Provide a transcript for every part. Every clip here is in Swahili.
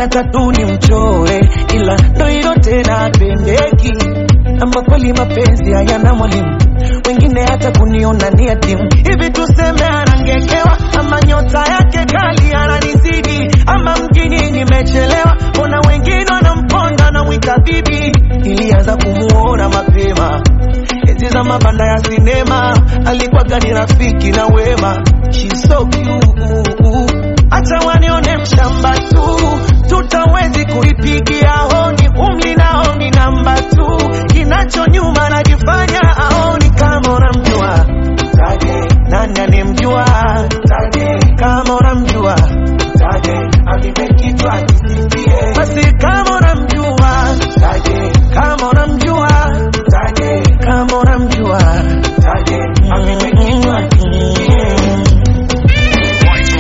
nataka tu ni mchore, ila ndo hilo tena pendeki. Ama kweli mapenzi hayana mwalimu, wengine hata kuniona ni yatimu. Hivi tuseme anangekewa, ama nyota yake kali ananizidi, ama mjini nimechelewa, mbona wengine wanamponda na mwita bibi. Ilianza kumuona mapema enzi za mabanda ya sinema, alikuwaga ni rafiki na wema. She's so cute. Acha wanione mshamba tu, tutawezi kuipigia honi, umli nao ni namba tu, kinacho nyuma najifanya aoni kama unamjua Taje, nani anemjua Taje, kama unamjua Taje, anipe kichwa nisipie basi kama unamjua Taje, kama unamjua Taje, kama unamjua Taje, anipe kichwa nisipie Lights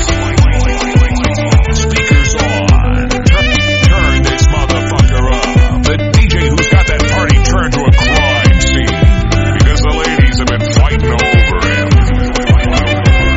off. Speakers on. Turn, turn this motherfucker up. The DJ who's got that party turned to a crime scene. Because the ladies have been fighting over him.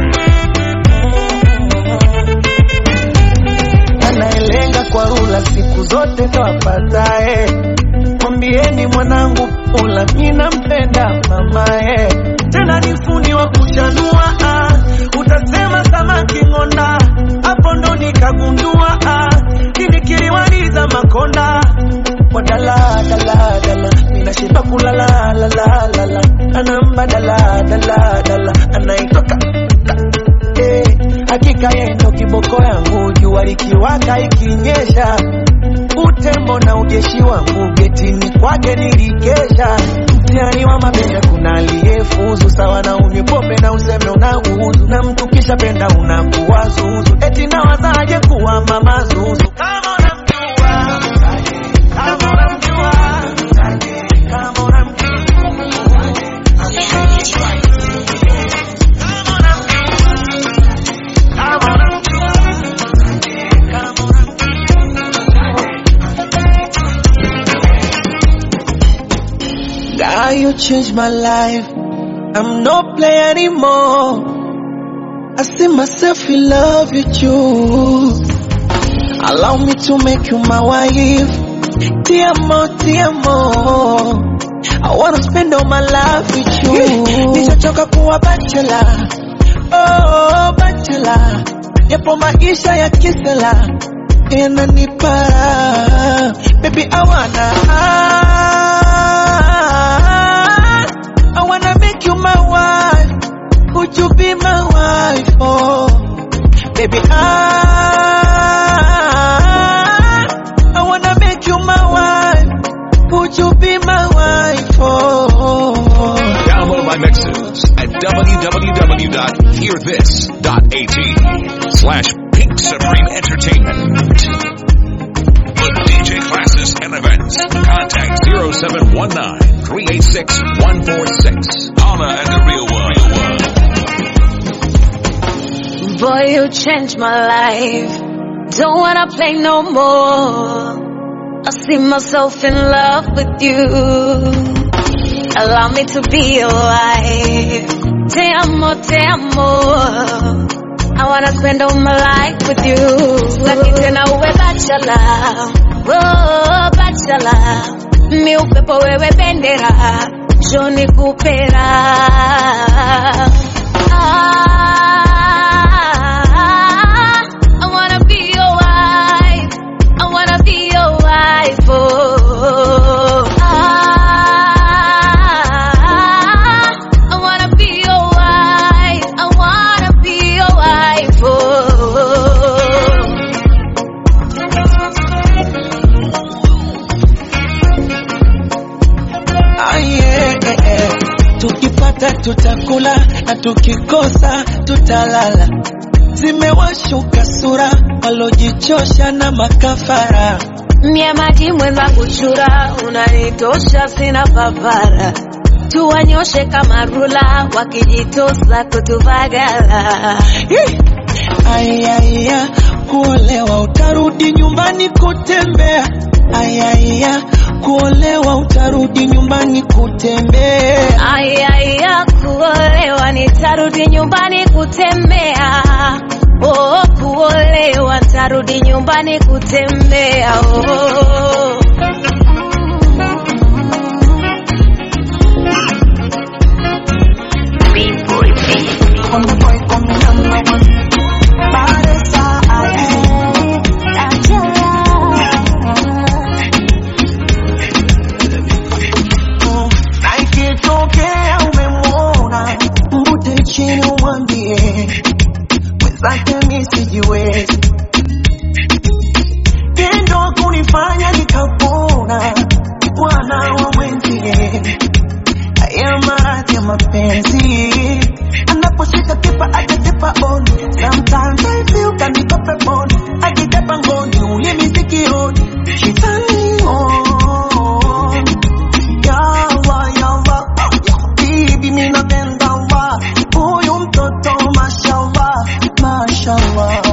anayelenga kwa rula siku zote tawapatae. Mwambieni mwanangu pula, mina mpenda mamae, tena ni fundi wa kuchanua. ah. Utasema samaki ng'onda, hapo ndo nikagundua ah. kini kiliwaliza makonda kwa dala dala dala, minashiba kulala la la la la, anamba dala dala dala, anaitoka eh, hakika yeye ndo kiboko yangu, jua likiwaka ikinyesha, utembo na ujeshi wangu getini kwake nilikesha. Mtihani wa mapenzi kuna aliyefuzu sawa na unywe pombe na useme unauzu, na mtu kisha penda unakuwa zuzu, eti nawazaje kuwa mama zuzu kama unamjua kama unamjua kama unamjua God, you changed my life. I'm no player anymore. I see myself in love with you. Allow me to make you my wife. Tiamo, tiamo. I wanna spend all my life with you. Nishachoka kuwa bachelor. Oh, bachelor. Yapo maisha ya kisela. Yananipa. Baby, I wanna. I wanna make you my wife. Would you be my wife? Oh, baby, I I wanna make you my wife. Would you be my wife? Oh, Download my mixes at www.hearthis.at slash Pink Supreme Entertainment. For DJ classes and events, contact 0719-386-146. Anna and the Real One. Boy, you changed my life. Don't wanna play no more. I see myself in love with you. Allow me to be your wife. Te amo, te amo. I wanna spend all my life with you. Sitaki tena uwe bachelor. Oh, bachelor. Mi upepo wewe bendera. Joni kupera. Ah, I wanna be your wife. I wanna be your wife. Oh, ah, I wanna be your wife. I wanna be your wife. Oh. ah, yeah, yeah, yeah. Tukipata tutakula na tukikosa tutalala. Zimewashuka sura walojichosha na makafara. Mie maji mwenzangu chura, unanitosha sina papara. Tuwanyoshe kama rula, wakijitosa kutuvagala. Hey! Ayaya, kuolewa utarudi nyumbani kutembea. Ayaya, kuolewa utarudi nyumbani kutembea. Ayaya, kuolewa nitarudi nyumbani kutembea. oh, kuolewa tarudi nyumbani kutembea oh. On the boy come number one. Bad na ikitokea umemwona mbute chini umwambie mwenzake mi sijiwezi tendo kunifanya nikapona bwana wa mwenzie haya maradhi ya mapenzi anaposhika kipa akatipa on sometimes I feel kanipa peponi akitepa ngoni ulimi sikioni shetani on yawa yawa bibi mi napenda wa huyu mtoto mashallah mashallah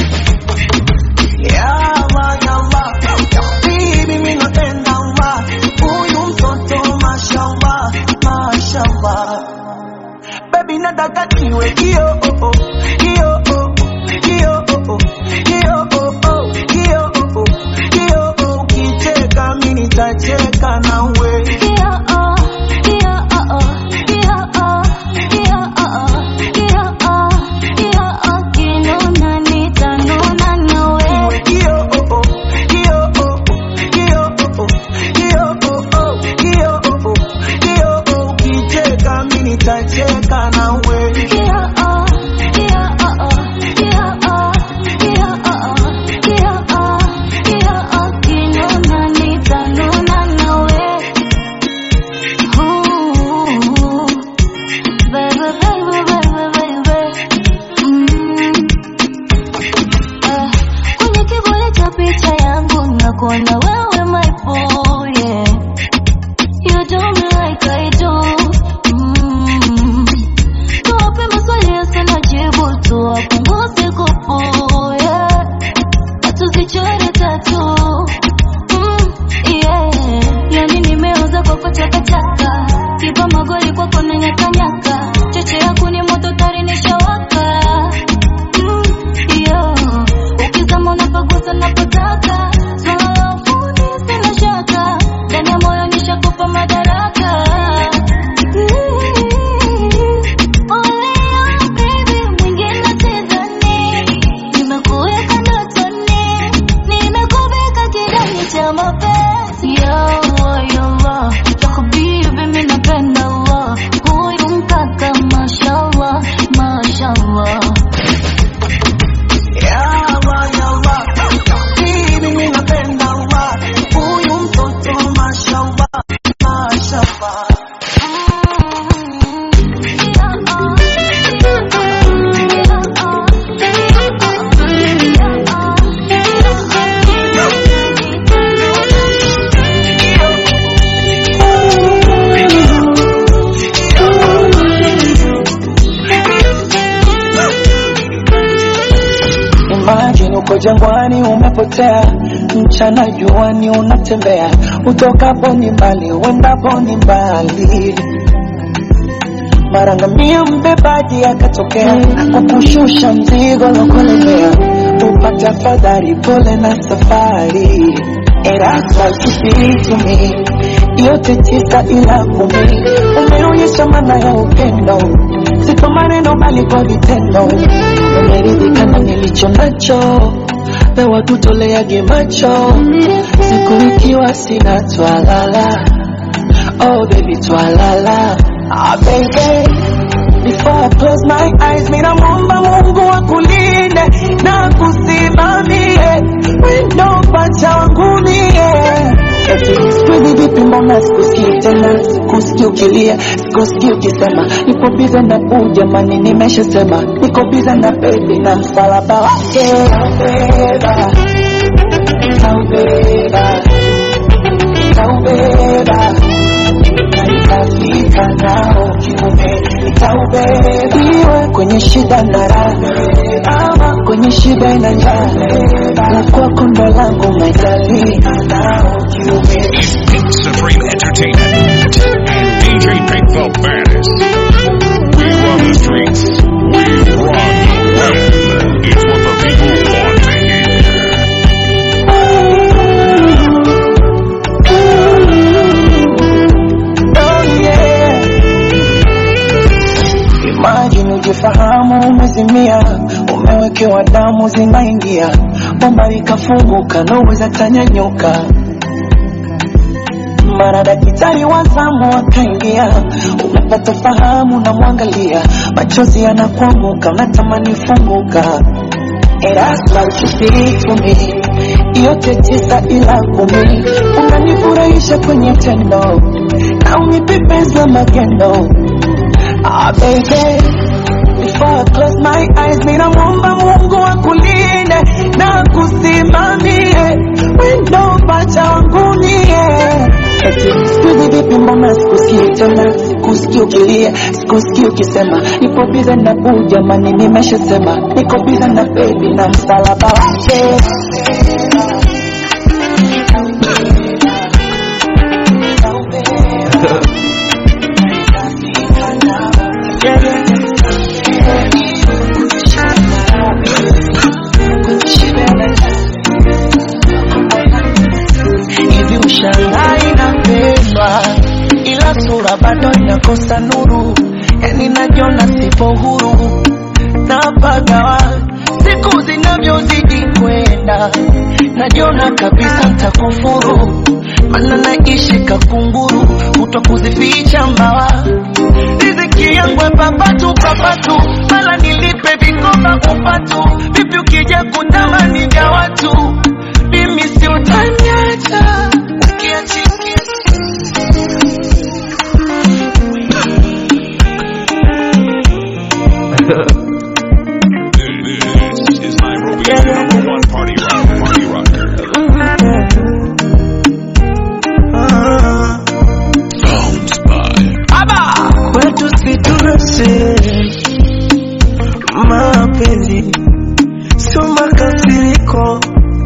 yawa yawa bibi mi napenda wa huyu mtoto mashallah mashallah baby nataka niwe kio oh, oh, kio oh, oh, kio oh, oh, kio oh, oh, kio oh, oh, kio oh, ukicheka mi nitacheka nawe Niwe kio oh, oh, kio oh, oh, kio oh, oh, kio oh, oh, kio oh, oh, kio oh, ukicheka mi nitacheka nawe Kwenye kivuli cha picha yangu nakuona wewe my boy yeah. You do me like I do mm. Tuwape maswali yasina jibu tuwapunguze kupu yeah. Tuzichore tatu mm. yeah. Yani nimeoza kwako chakachaka kipa magoli kwako na nyakanyaka cheche yako ni moto tari nishawaka mm. yeah. Ukizama unapagusa napotaka swala la ufundi sina shaka ndani ya moyo nishakupa madaraka Olea baby mwingine sidhani nimekuweka ndotoni nimekuvika kidani cha mapenzi yawa yawa yako bibi mimi napenda Allah huyu mkaka mashallah mashallah Yawa, yawa, bibi mi napenda wa huyu mtoto mashallah, mashallah. Imagine uko jangwani umepotea, mchana juani unatembea, utokapo ni mbali, uendapo ni mbali. Mara ngamia mbebaji akatokea, kukushusha mzigo lokolemea, upate afadhali, pole na safari. And that's why you speak to me, yote tisa ila kumi, umeonyesha maana ya upendo, si kwa maneno bali kwa vitendo. Umeridhika na nilicho nacho, pewa tutoleage macho, siku ikiwa sina twalala. Oh baby twalala, ah baby Before I close my eyes, mina muomba Mungu akulinde na kusimamie wendo pacha wangu mie. Eti siku vipi, mbona sikusikii tena, sikusikii ukilia, sikusikii ukisema nipo bize na buu, jamani, nimeshasema niko bize na bebi na msalaba wake taubeba, taubeba, taubeba na nitafika nao kiume, nitaubeba iwe kwenye shida na raha, ama kwenye shida na njaa, la kwako ndo langu maitali nao kiume Pink Supreme Entertainment and DJ Pink the baddest. We run the streets. We run the web. It's umezimia, umewekewa damu zinaingia, bomba likafunguka, noweza tanyanyuka mara daktari wa zamu akaingia, unapata fahamu, namwangalia, machozi yanakuanguka, unatamani funguka. It has like to speak for me, yote tisa ila kumi, unanifurahisha kwenye tendo na unipepeza magendo. Ah, baby, before I close my eyes, ninamwomba Mungu akulinde na kusimamie wendo pacha wangu nie Eti siku vipi, mbona sikusikii tena, sikusikii ukilia, sikusikii ukisema nipo biza na buu, jamani, nimeshasema niko biza na baby na msalaba wake Yeah, yeah. hivi ushangaa inapendwa, ila sura bado inakosa nuru, yani najiona sipo huru napagawa siku zinavyozidi kwenda, najiona kabisa ntakufuru, mana naishi kakunguru, kuto kuzificha mbawa riziki yangu papatu papatu, mala nilipe vikoba upatu, vipi ukija kutamani vya watu, mimi si utaniacha ukiachikia This is Nairobi's number one party rock, party rocker. Sounds by kwetu situnase mapenzi sio makasiriko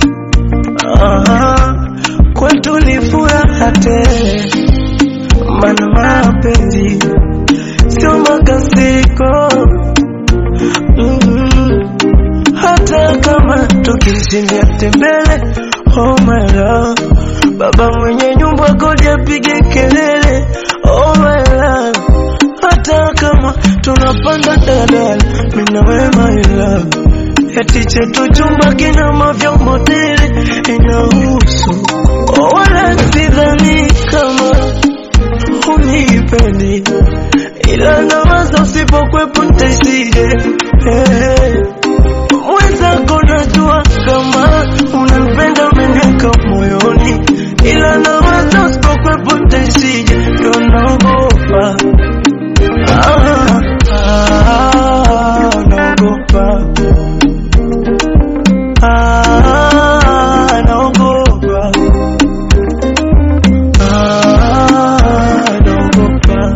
Aha, kwetu ni furaha tele mana mapenzi sio makasiriko mm hata kama tukishindia tembele oh my love baba mwenye nyumba kodi apige kelele oh my love hata kama tunapanda dadala mina we my love eti chetu chumba kina mavyombo tele inahusu oh, wala sidhani kama unipendi ila nawaza usipokwepo ntaisije hey. Mwenzako najua kama unanipenda umeniweka moyoni, ila nawaza usipokwepo ntaishije, ndo naogopa ah, ah, naogopa ah, naogopa ah, naogopa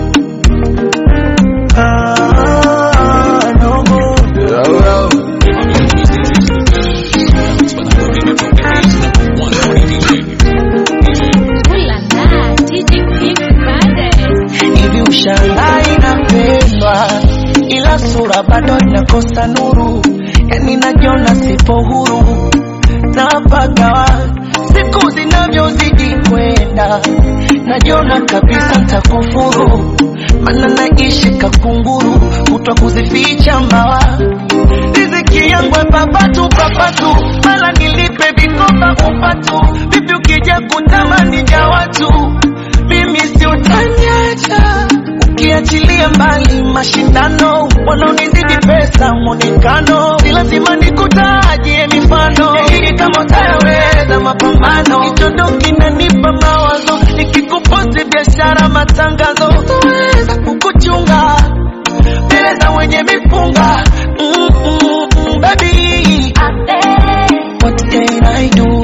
ah, naogopa hivi ushangaa inapendwa, ila sura bado inakosa nuru, yani najiona sipo huru napagawa siku zinavyozidi kwenda, najiona kabisa ntakufuru, mana naishi kakunguru, kutwa kuzificha mbawa riziki yangu papatu papatu, mala nilipe vikoba upatu, vipi ukija kutamani vya watu, mimi si utaniacha ukiachilia mbali mashindano, wanaonizidi pesa mwonekano, si lazima nikutajie mifano hii kama utayaweza mapambano, kichondo kinanipa mawazo, nikikuposti biashara matangazo, utaweza kukuchunga mbele za wenye mipunga mm, mm, mm, baby what can I do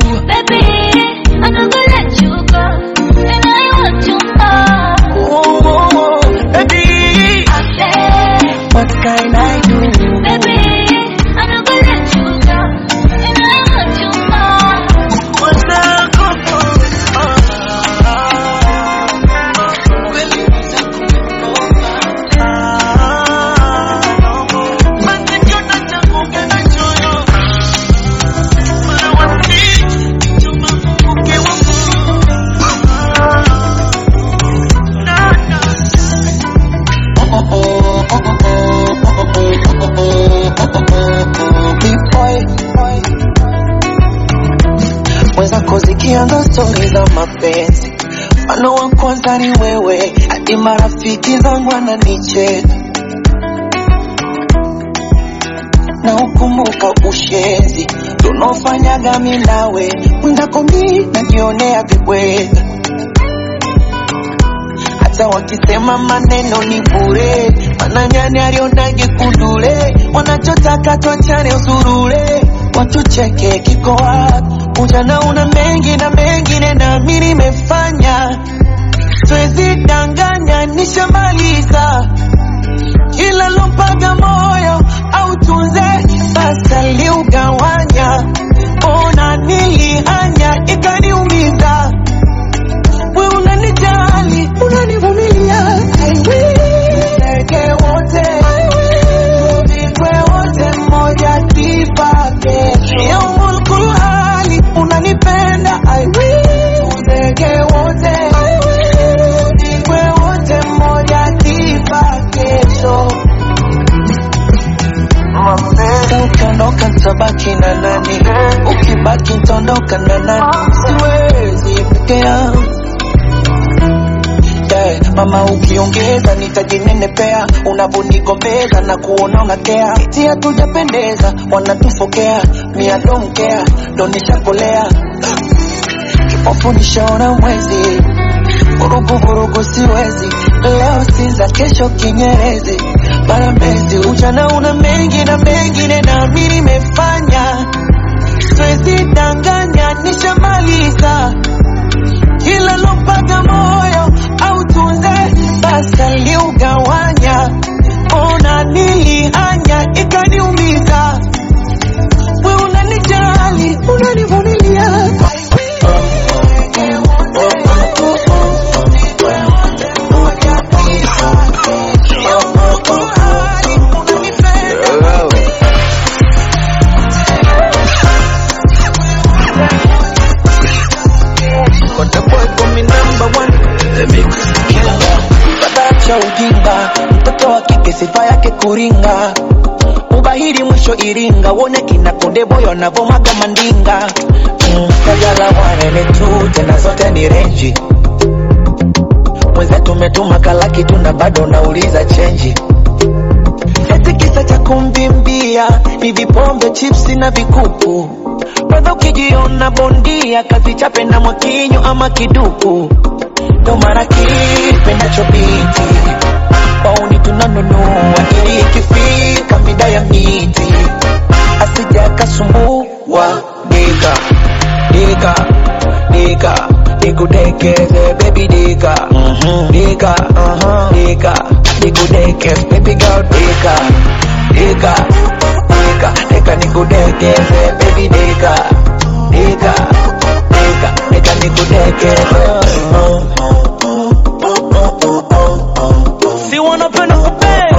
oh, oh, oh, baby what can I do Mwenzako, ah, ah, kweli mwenzako mapenzi mfano wa kwanza ni wewe hadi marafiki zangu wananicheka na ukumbuka ushenzi tunaofanyaga mi nawe mwendako mi najionea vibweka hata wakisema maneno ni bure mananyani alionage kundule wanachotaka twachane usurure watucheke kiko wapi ujana una mengi na mengine nami nimefanya twezi danganya nishamaliza kila lompaga moyo au tunze sasa liugawanya ona nilihanya ikaniumiza we unanijali unanivumilia I will. Ndege wote tuzikwe wote mmoja kipake yaumul kulhali unanipenda I will. Tuzeke wote tuzikwe wote mmoja kipakesho Sasa ukiondoka nitabaki na nani? Ukibaki nitaondoka na nani? Siwezi peke yangu yeah. Mama ukiongeza nitajinenepea, unavonigombeza na kuona unakea, eti hatujapendeza, wanatufokea, mia domkea, ndo nishapolea kipofu nishaona mwezi vurugu vurugu siwezi leo sinza kesho kinyerezi bara mbezi ujana una mengi na mengine nami nimefanya siwezi danganya nishamaliza kila lompaga moyo au tunze basa liugawanya ona nilihanya ikaniumiza we unanijali unanivumilia But the boy call me number one. Baba ujinga, mtoto wa kike sifa yake kuringa, ubahiri mwisho Iringa, uone kina Konde Boy wanavomaga mandinga. Mm, Kajala wanene tu, tena zote ni renji. Mwenzetu umetuma kalaki tu na bado nauliza chenji. Eti kisa cha kumbimbia ni vipombe, chipsi na vikuku. Brother ukijiona bondia, kazi chape na mwakinyo ama kiduku. Ndo mara kipendacho biti wauni tunanunua ili ikifika mida ya miti asija akasumbua dika dika dika nikudekeze baby dika dika dika nikudekeze baby girl dika dika dika dika nikudekeze baby dika dika dika dika nikudekeze si wanapenda kupea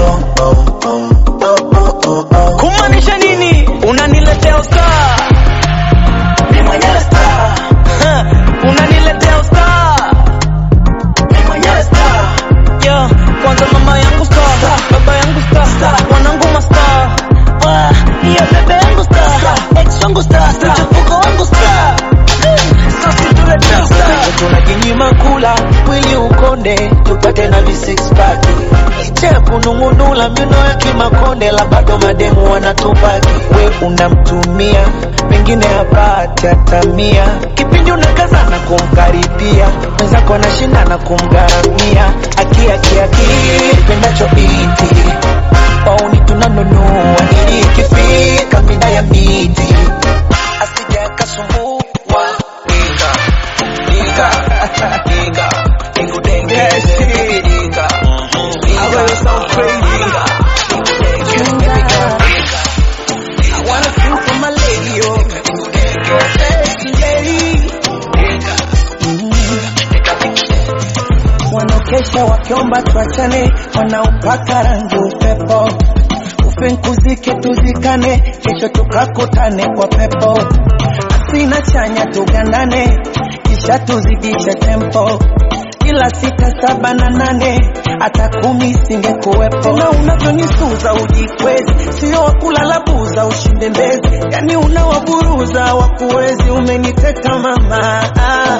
kumaanisha nini unaniletea usta Ni mwenyewe star, unaniletea usta ni mwenyewe star. yeah. kwanza mama yangu sta baba yangu sta wanangu masta Ah, iya bebe yangu sta ex wangu sta mchepuko wangu sta sasi tuletea usta tunajinyima kula mwili ukonde tupate na visix pack licha ya kunung'unula mino ya kimakonde la bado mademu wanatupaki we unamtumia pengine hapati hatamia kipindi unakazana kumkaribia mwenzako anashindana kumgharamia akiakiaki pendacho biti wauni tunanunua ili ikifika mida ya miti asija akasumbua wika Diga, diga, nikudengeze, baby, diga. Diga, diga, nikudengeze, baby girl, diga. I wanna sing for my lady, oh. Nikudengeze, lady. Diga. Wanaokesha wakiomba tuachane, wanaopaka rangi upepo ufinkuzike tuzikane, kesho tukakutane kwa pepo asina chanya tugandane, kisha tuzidishe tempo kila sita saba na nane hata kumi singekuwepo na unavyonisuza ujikwezi sio wakulala buza ushinde mbezi yani unawaburuza wakuwezi umeniteka mama ah.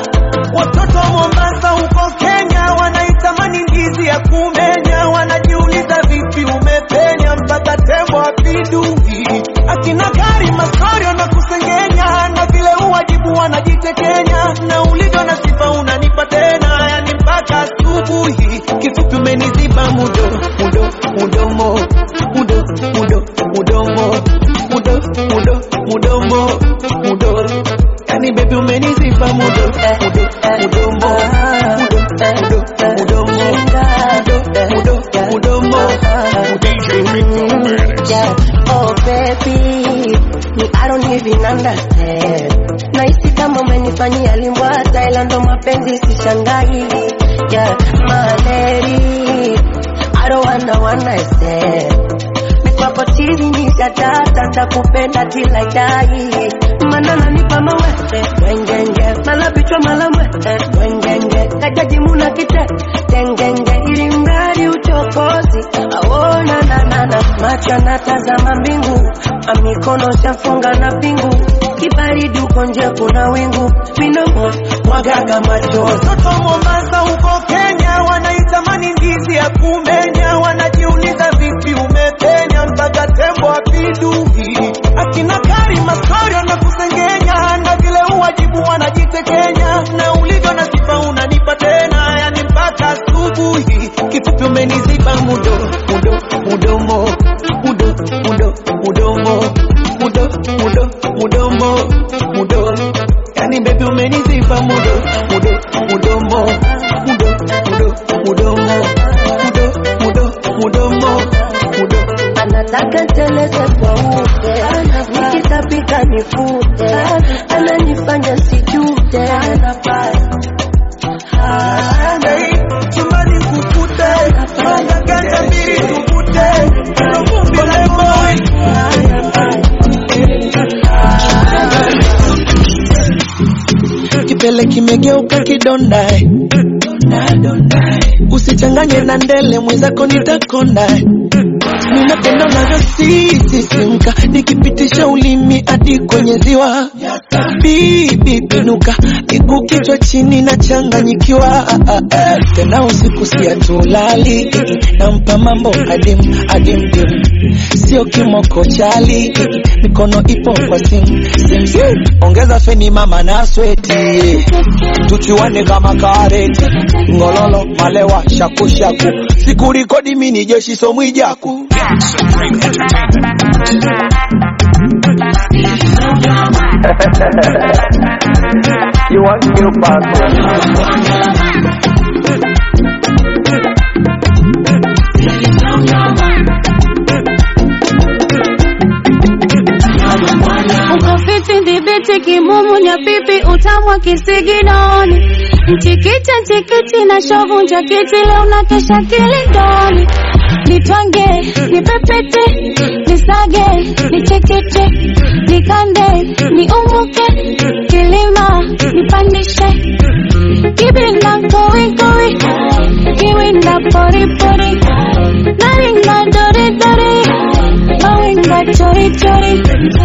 Watoto wa Mombasa huko Kenya wanaitamani ndizi ya kumenya, wanajiuliza vipi umepenya mpaka tembo apindui. Akina gari mastori wanakusengenya na vile uwajibu wanajitekenya, na ulivyo na sifa unanipa tena, yani mpaka asubuhi. Kifupi umeniziba mudo mudo mudomo mudo mudo mudomo mudo mudo mudomo mudo yani baby umeniziba mudo mudo mudomo mudo mudo mudomo mudo mudo mudomo DJ Rico Manis. Yeah. Oh baby, me I don't even understand. Nahisi kama umenifanyia limbwata, ila ndo mapenzi sishangai. Yeah, my lady, I don't wanna wanna say. Mikwako chini nishadata, takupenda till I die. Mana nanipa mawete, wengenge, mala bichwa mala mwete, wengenge, kajaji muna kite, tengenge, ili mradi uchokozi, aona na na na, macho anatazama mbingu, amikono shafunga na pingu, kibaridi uko nje kuna wingu, minamo mwagaga machozi. Watoto wa Mombasa huko Kenya wanaitamani ndizi ya kumenya, wanajiuliza vipi umepenya mpaka tembo apindui. Akina gari mastori wanakusengenya na vile uwajibu wanajitekenya, na ulivyo na sifa unanipa tena, yani mpaka asubuhi. Kifupi umeniziba mudo mudo mudomo mudo mudo mudomo mudo mudo mudomo mudo yani baby umeniziba mudo mudo mudomo mudo mudo mudomo mudo mudo mudomo mudo anataka teleze kwa ute, nikitapika nifute, ananifanya sijute, Hey, chumbani kukute manga ganja mbili tukute Neno vumbi la boy kipele kimegeuka kidonda eh. usichanganye na ndele mwenzako nitakonda eh. ninapenda unavyosisisimka nikipitisha ulimi hadi kwenye ziwa bibi pinuka miguu kichwa chini na changanyikiwa tena usiku siatulali nampa mambo adim adim dim sio kimoko chali mikono ipo kwa sim sim sim ongeza feni mama na sweti tuchuane kama kareti ngololo malewa shakushaku sikurikodi mini jeshi somwijaku Supreme Entertainment. You want new passport? uko fiti ndibiti kimumu nya pipi utamwa kisiginoni mchikicha nchikiti na shovu nja kiti leo na kesha kilindoni nitwange nipepete nisage nichekete nikande niumuke kilima nipandishe kibinda kowikowi kiwinda poripori naringa doridori mawinga chorichori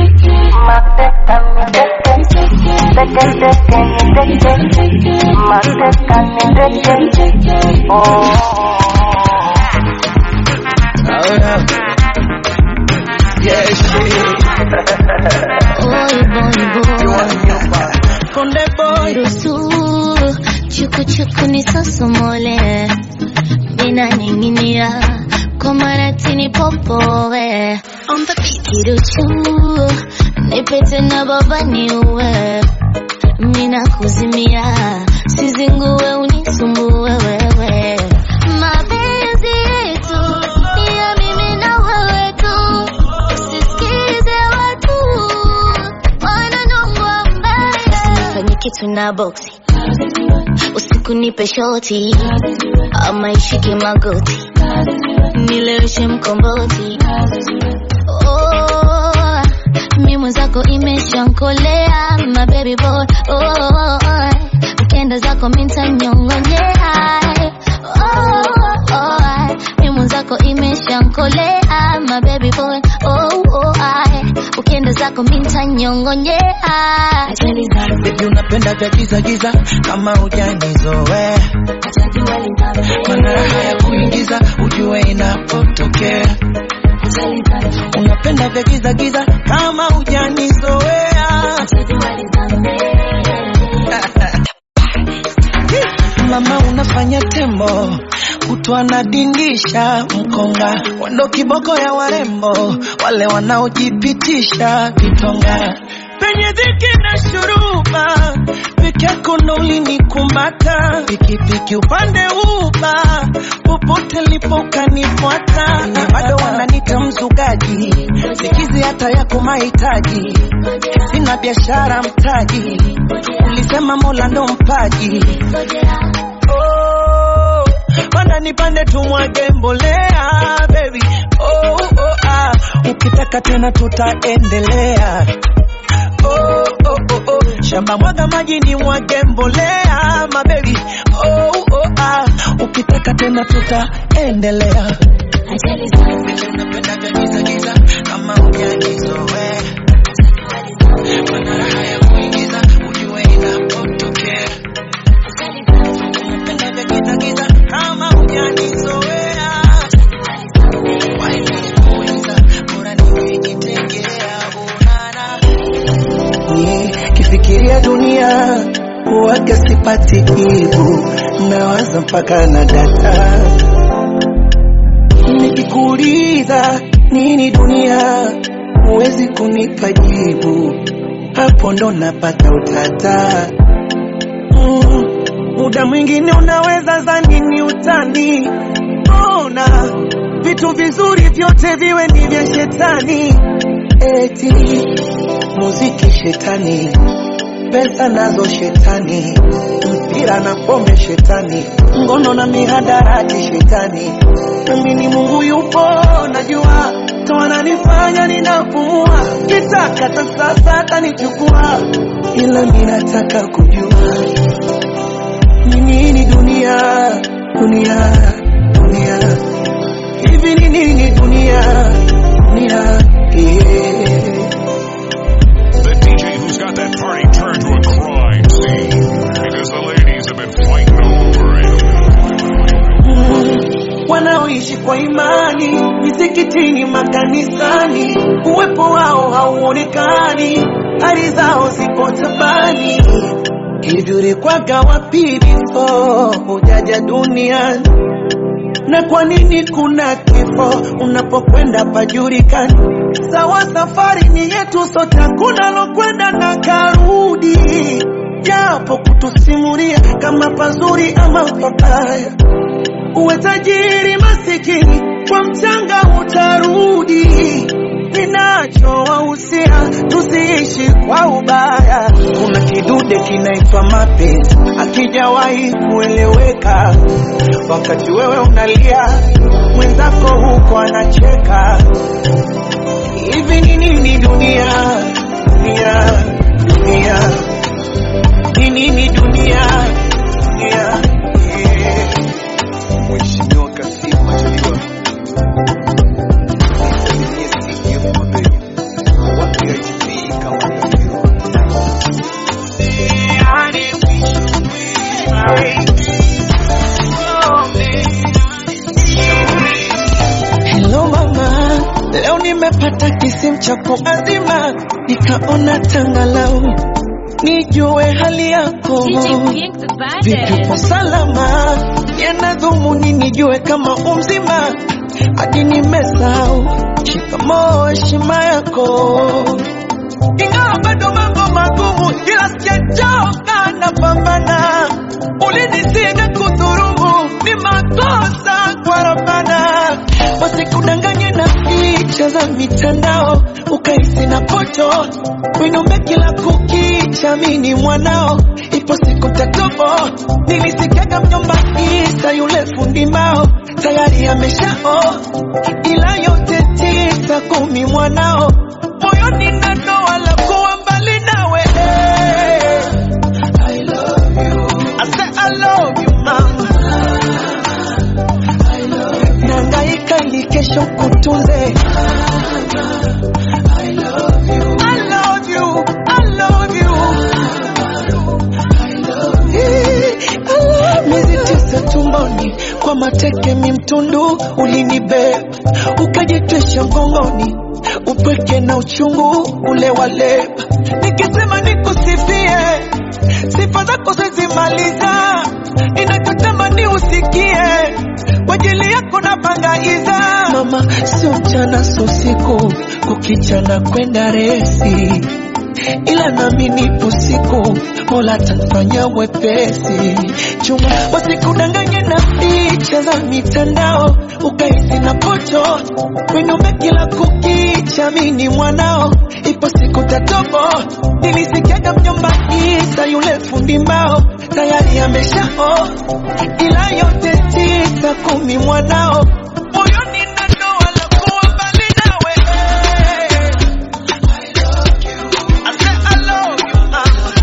konde boy Ruhusu chuku chuku nisosomole, ninaning'inia kwa maratini popowe kiruchu nipete na baba niuwe, mina kuzimia sizingue unisumbue wewe mapenzi yetu ni ya mimi na wewe tu, usisikize watu wananongwa mbaya. Usifanye kitu na boksi usiku nipe shoti ama ishike magoti nileweshe mkomboti oh, mi mwenzako imeshankolea my baby boy oh, ukenda zako mintanyongonyea oh, oh, mi mwenzako imeshankolea my baby boy oh, oh, ukienda zako mintanyongonyea Baby unapenda vya giza giza kama hujanizoea mana raha ya kuingiza ujue inapotokea unapenda vya giza giza kama hujanizoea mama unafanya tembo kutwa anadindisha mkonga wando kiboko ya warembo wale wanaojipitisha vitonga penye dhiki na shuruba peke yako ndo ulinikumata pikipiki upande uba popote lipo ukanifuata na bado wananita mzugaji sikizi hata yako mahitaji sina biashara mtaji ulisema mola ndo mpaji oh, panda nipande tumwage mbolea baby oh, oh, ah. ukitaka tena tutaendelea oh, oh, oh, oh. shamba mwaga maji ni mwage mbolea mabebi oh, oh, ah. ukitaka tena tutaendelea napenda vya giza giza kama hujanizoea mana raha ya kuingiza ujue inapotokea napenda vya giza giza kama hujanizoea waikuweza bora niwekitegea unana kifikiria dunia huwaga sipati jibu nawaza mpaka na data nikikuuliza nini dunia huwezi kunipa jibu hapo ndo napata utata mm, muda mwingine unaweza zani ni utani ona vitu vizuri vyote viwe ni vya shetani eti muziki shetani pesa nazo shetani mpira na pombe shetani ngono na mihadarati shetani nami ni mungu yupo najua toananifanya ninapumua kitaka ta sasa atanichukua ila minataka kujua ni nini dunia dunia dunia hivi ni nini dunia dunia yeah. The DJ who's got that party turned to a crime scene because the ladies have been fighting over him. Mm, wanaoishi kwa imani misikitini, makanisani, uwepo wao hauonekani, hali zao zipo tabani. Hivi ulikwaga wapi before hujaja duniani? na kwa nini kuna kifo unapokwenda pajulikani? Sawa, safari ni yetu sote, hakuna lokwenda na karudi, japo kutusimulia kama pazuri ama pabaya. Uwe tajiri masikini, kwa mchanga utarudi. Ninachowahusia tusiishi kwa ubaya. Kuna kidude kinaitwa mapenzi, akijawahi kueleweka. Wakati wewe unalia, mwenzako huko anacheka. Hivi ni nini dunia, dunia, dunia? Ni nini dunia, dunia? Yeah. Mheshimiwa Kassim Majaliwa nisalimie CDF Mabega, wapi IGP kama Mdafiro. Hello mama, leo nimepata kisimu chako azima, nikaona tangalau nijue hali yako vipi, uko salama? Yana dhumuni nijue kama umzima, hadi nimesahau shikamoo, heshima yako, ingawa bado mambo magumu, ila sijachoka, napambana. Ulinisiga kudhurumu, ni makosa kwa Rabbana, wasikudanganye na picha za mitandao, ukahisi na poto winombe kila kukicha, mini mwanao, ipo siku tatobo. Nilisikiaga mjomba Isa yule fundi mbao tayari ameshao, ila yote tisa kumi mwanao moyoni na doa la kuwa mbali nawe I love you. I say I love you mama Nangaika ili kesho kutunze I love you. mateke mi mtundu ulinibeba ukajitwisha mgongoni upweke na uchungu ule waleba nikisema nikusifie sifa zako zezimaliza ninachotamani usikie kwa ajili yako na bangaiza mama sio mchana sio usiku kukichana kwenda resi ila nami nipo siku mola tanfanya wepesi chuma wasikudanganye na picha za mitandao ukaisi na pocho wenome kila kukicha mini mwanao ipo siku tatobo nilisikiaga mjomba isa yule fundi mbao tayari ameshao ila yote tisa kumi mwanao moyoni na ndoa la kuwa mbali nawe I said I love you, mama.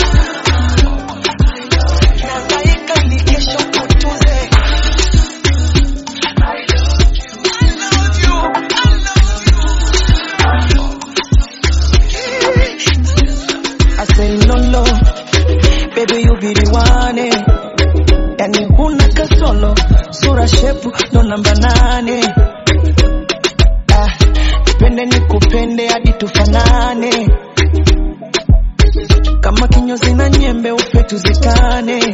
Nahangaika ili kesho kutunze. I love you, I love you. I say no, no, baby you be the one eh. Yani huna kasolo, sura shepu ndo namba nane ah, nipende nikupende hadi tufanane kama kinyozi na nyembe ufe tuzikane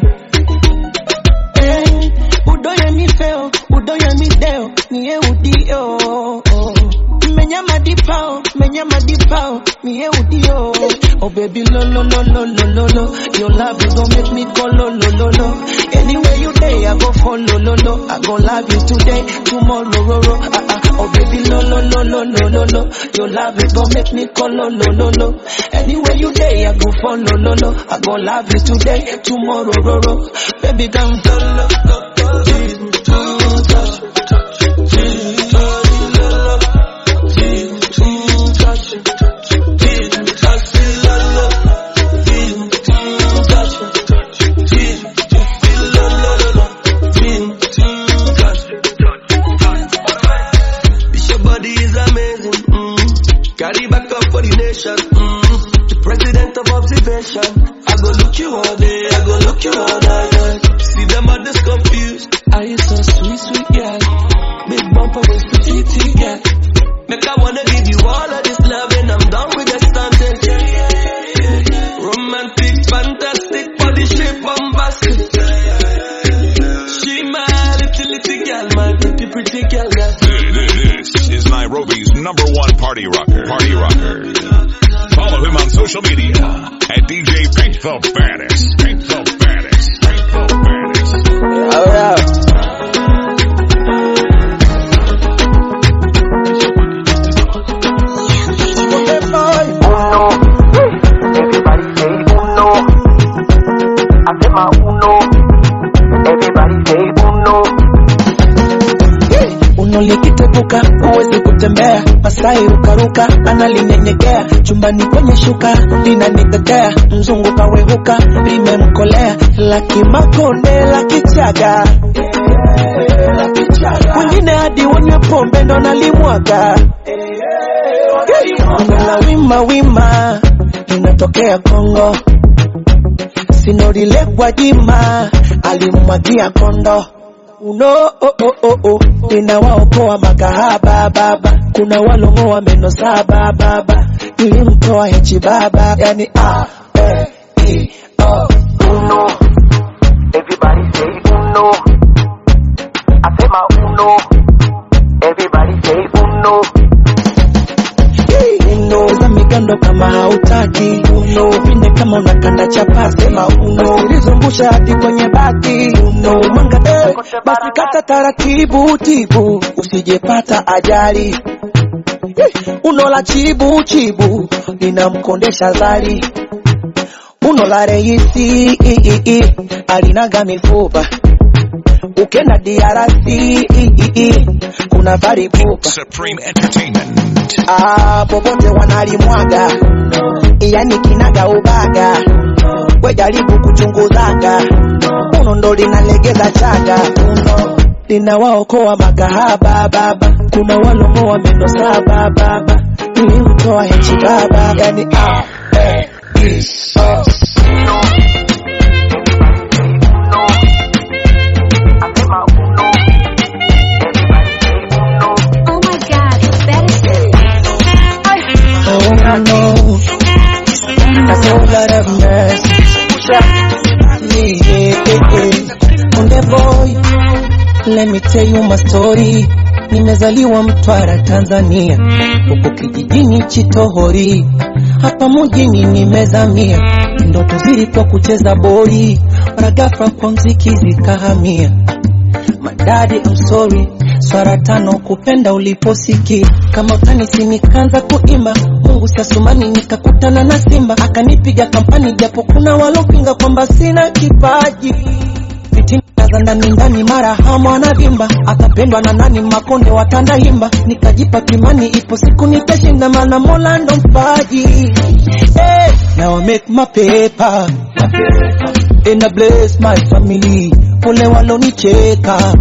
eh, udoye mi feo udoye mi deo niye udio menyama dipao menyama dipao niye udio oh baby lo lo lo lo lo lo lo your love is gonna make me go lo lo lo lo anywhere you day I go follow lo lo I go love you today tomorrow ro ro ah ah oh baby lo lo lo lo lo lo lo your love is gonna make me go lo lo lo lo anywhere you day I go follow lo lo I go love you today tomorrow ro ro baby come lo lo lo lo touch touch This your body is amazing. Mm. Carry back up for the nation. Mm. The president of observation. I go look you all day. I go look you all night. See them others confused. Are you so sweet, sweet girl? Big bumper with petite girl. Make I wanna give you all of this love and I'm done with the stunting. Romantic, fantastic, body shape, bombastic. She my little, little girl, my pretty, pretty girl. girl. This is Nairobi's number one party rocker. Party rocker. Follow him on social media at DJ Pink the Baddest. Pink the Baddest. Pink the Baddest. Oh yeah. Uno, everybody say uno. Hacema uno, everybody say uno. uno likitepuka huwezi kutembea masai rukaruka analinyenyekea chumbani kwenye shuka linanitetea mzungu kawehuka limemkolea laki makonde laki chaga wengine hadi wanywe pombe ndo nalimwaga la wima wima linatokea kongo sinorile Gwajima alimwagia kondo uno oh, oh, oh, oh. ninawaokoa makahaba baba kuna walong'oa meno saba baba nilimtoa hechi baba yani a e i o Uno, everybody say uno. Hacema uno, everybody say uno. uno za migando kama hautaki uno pinde kama unakanda chapasi sema uno ulizungusha hadi kwenye bati uno mwanga eh, basi kata taratibu tibu usijepata ajali Eh, uno la chibu chibu linamkondesha zali uno la reisi i, i, i, alinaga mifupa ukenda DRC i, i, i, kuna varipupa Supreme Entertainment. Ah, popote wanalimwaga yani kinaga ubaga we jaribu kuchunguzaga uno ndo linalegeza chaga uno linawaokoa makahaba baba kuna walongoa meno saba baba nilimtoa hechi baba yani ah, eh, i, oh. Hacema uno, konde boy let me tell you my story nimezaliwa mtwara tanzania huko kijijini chitohori hapa mjini nimezamia ndoto zilikuwa kucheza boli mara ghafla kwa mziki zikahamia madadi I'm sorry swara tano kupenda uliposikia kama utanisi nikaanza kuimba mungu siasumani nikakutana na simba akanipiga kampani japo kuna walopinga kwamba sina kipaji fitina za ndani ndani mara hamu anavimba akapendwa na nani makonde watanda himba nikajipa kimani ipo siku nitashinda maana mola ndo mpaji hey, now I make my paper and I bless my family pole walonicheka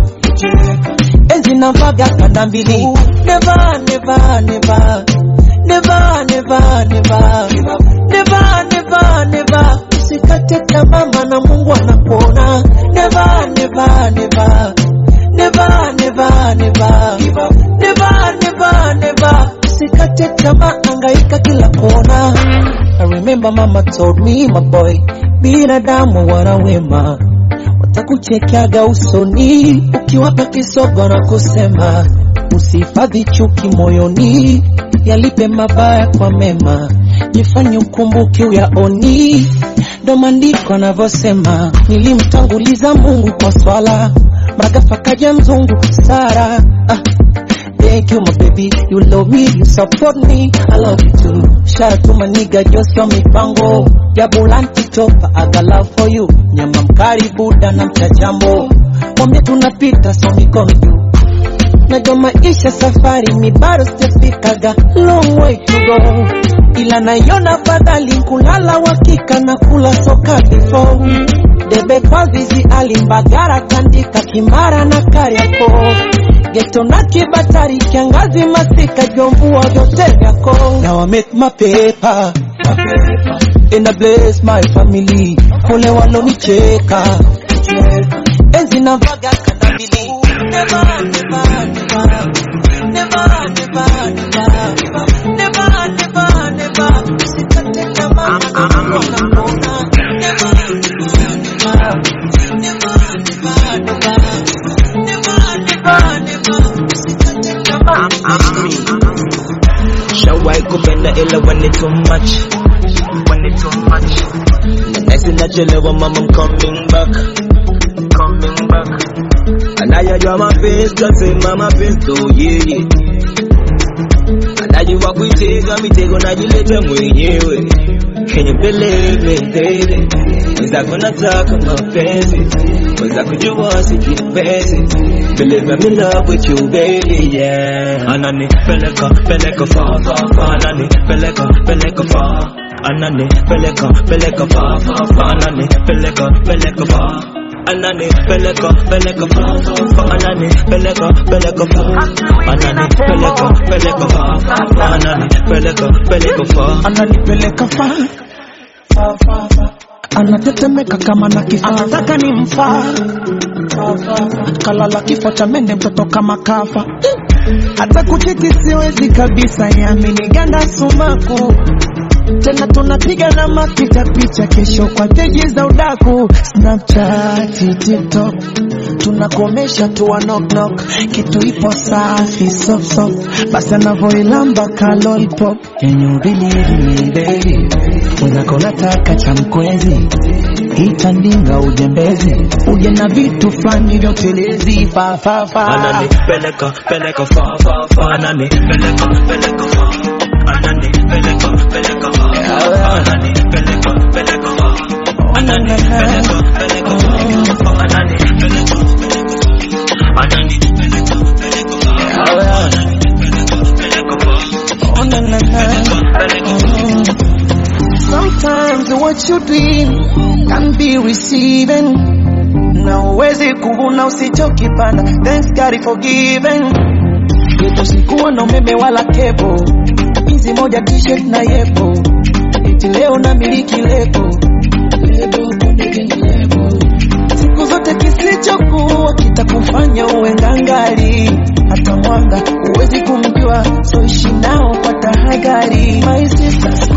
enzi navaga kanda mbili never never never never never never never never never usikate tamaa maana Mungu anakuona never never never never never never never never never usikate tamaa angaika kila kona I remember mama told me my boy binadamu wana wema watakuchekeaga usoni ukiwapa kisogo na kusema usihifadhi chuki moyoni yalipe mabaya kwa mema jifanye ukumbuke uyaoni ndo maandiko anavyosema nilimtanguliza mungu kwa swala magafa kaja mzungu sara ah. Thank you, my baby. You love me, you support me. I love you too. Shout out to my nigga, just your mipango. Ya bulanti topa, I got love for you. Nyama mkari buda na mchachambo. Mwambie tunapita, so mikono juu. Najua maisha safari, mi bado sijafikaga. Long way to go. Ila naiona fadhali kulala wakika na kula soka before. Debe kwa vizi alimbagara tandika kimara na kariako geto na kibatari kiangazi masika jomvua vyote vyako now I make my paper and I bless my family kule walonicheka enzi na vaga kanda mbili never never never never never never never never never usikate tamaa maana unapona never never never never never never never never usikate tamaa Shawai kupenda ila when it's too much When it's too much Next nachelewa mama I'm coming back Coming back Anayajua mapenzi tasema mapenzi tu yeye Anajua kuitega mitego najileta mwenyewe Can you believe me baby Mwenzako nataka mapenzi Mwenzako jua sijipenzi Believe I'm in love with you baby yeah Anani peleka peleka fa fa fa Anani peleka peleka fa Anani peleka peleka fa fa fa Anani peleka peleka fa Anani peleka peleka fa fa fa Anani peleka peleka fa Anani peleka peleka fa fa fa Anani peleka peleka fa ananipeleka fa fa, fa, fa. anatetemeka kama na kifaa anataka ni mfaa kalala kifo cha mende mtoto kama kafa hata kucheki siwezi kabisa yamini ganda sumaku tena tunapiga na mapicha picha kesho kwa peji za udaku snapchat tiktok tunakomesha tuwa knock knock kitu ipo safi soft soft basi anavyoilamba ka lollipop can you believe me baby mwenzako nataka cha mkwezi itandinga ujembezi uje na vitu fulani vya utelezi fa fa fa Anani peleka peleka fa fa fa Anani peleka peleka fa Anani peleka peleka fa Anani peleka peleka fa Anani peleka peleka fa Anani peleka Anani peleka peleka fa Anani peleka peleka fa Oh, na, na, na. peleka peleka Sometimes what you doing can be receiving. Na uwezi kuvuna usichokipanda. Thanks God is forgiven. Yetu sikuwa na umeme wala kebo, hizi moja t-shirt na yepo, eti leo na miliki lebo lebo konde gengi lebo. Siku zote kisichokuwa kitakufanya uwe ngangari, hata mwanga huwezi kumjua, so ishi nao kwa tahadhari. My sister, siku hizi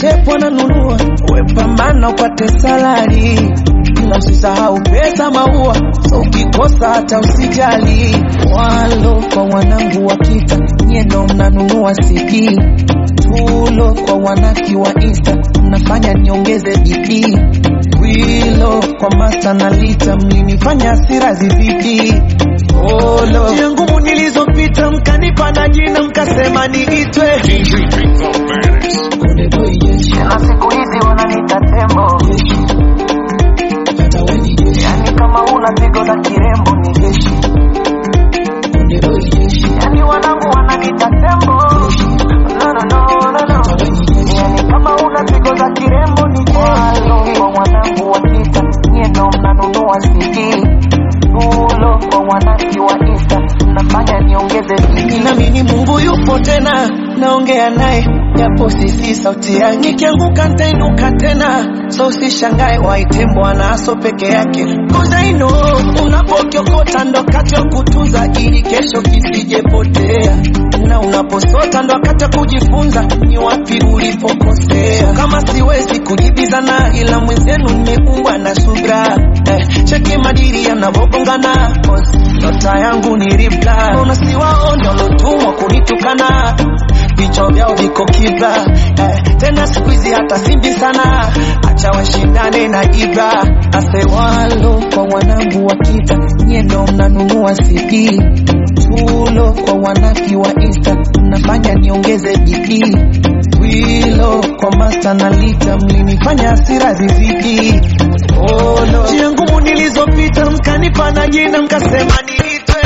shepu ananunua, we pambana upate salari, ila usisahau pesa maua, so ukikosa hata usijali. Walo kwa wanangu wa kita, nyie ndo mnanunua CD tulo kwa wanaki wa insta, mnafanya niongeze bidii wilo kwa masta na lita, mlinifanya hasira zizidi Olo. Njia ngumu nilizopita mkanipa na jina mkasema niitwe DJ Pink the baddest. Konde boy jeshi, na siku hizi wananiita tembo jeshi. Hata we ni jeshi, yani kama una pigo za kirembo ni jeshi konde boy jeshi, yani wanangu wananiita tembo no, no, no, no, no. hata we ni jeshi. yani kama una pigo za kirembo ni jeshi kwa wanangu wakita nyie ndo mnanunua CD ulo kwa wanaki wa insta mnafanya niongeze bidii Ninaamini Mungu yupo tena, naongea naye japo sisi sauti yake. Nikianguka nitainuka tena, so usishangae waite Bwana aso peke yake. Cause I know unapokiokota ndo wakati wa kutunza ili kesho kisijepotea, na unaposota ndo wakati wa kujifunza ni wapi ulipokosea. Kama siwezi kujibizana, ila mwenzenu nimeumbwa na subra eh, cheki madiri yanavyogongana, cause nyota yangu ni ribla, unasiwaona walotumwa kunitukana vichwa vyao viko kibla eh, tena siku hizi hata simbi sana, acha washindane na ibra asewalo kwa wanangu wa kita, nyie ndo mnanunua CD tulo kwa wanaki wa insta, mnafanya niongeze bidii wilo kwa masta na lita, mlinifanya hasira zizidi Olo. Njia ngumu nilizopita mkanipa na jina mkasema niitwe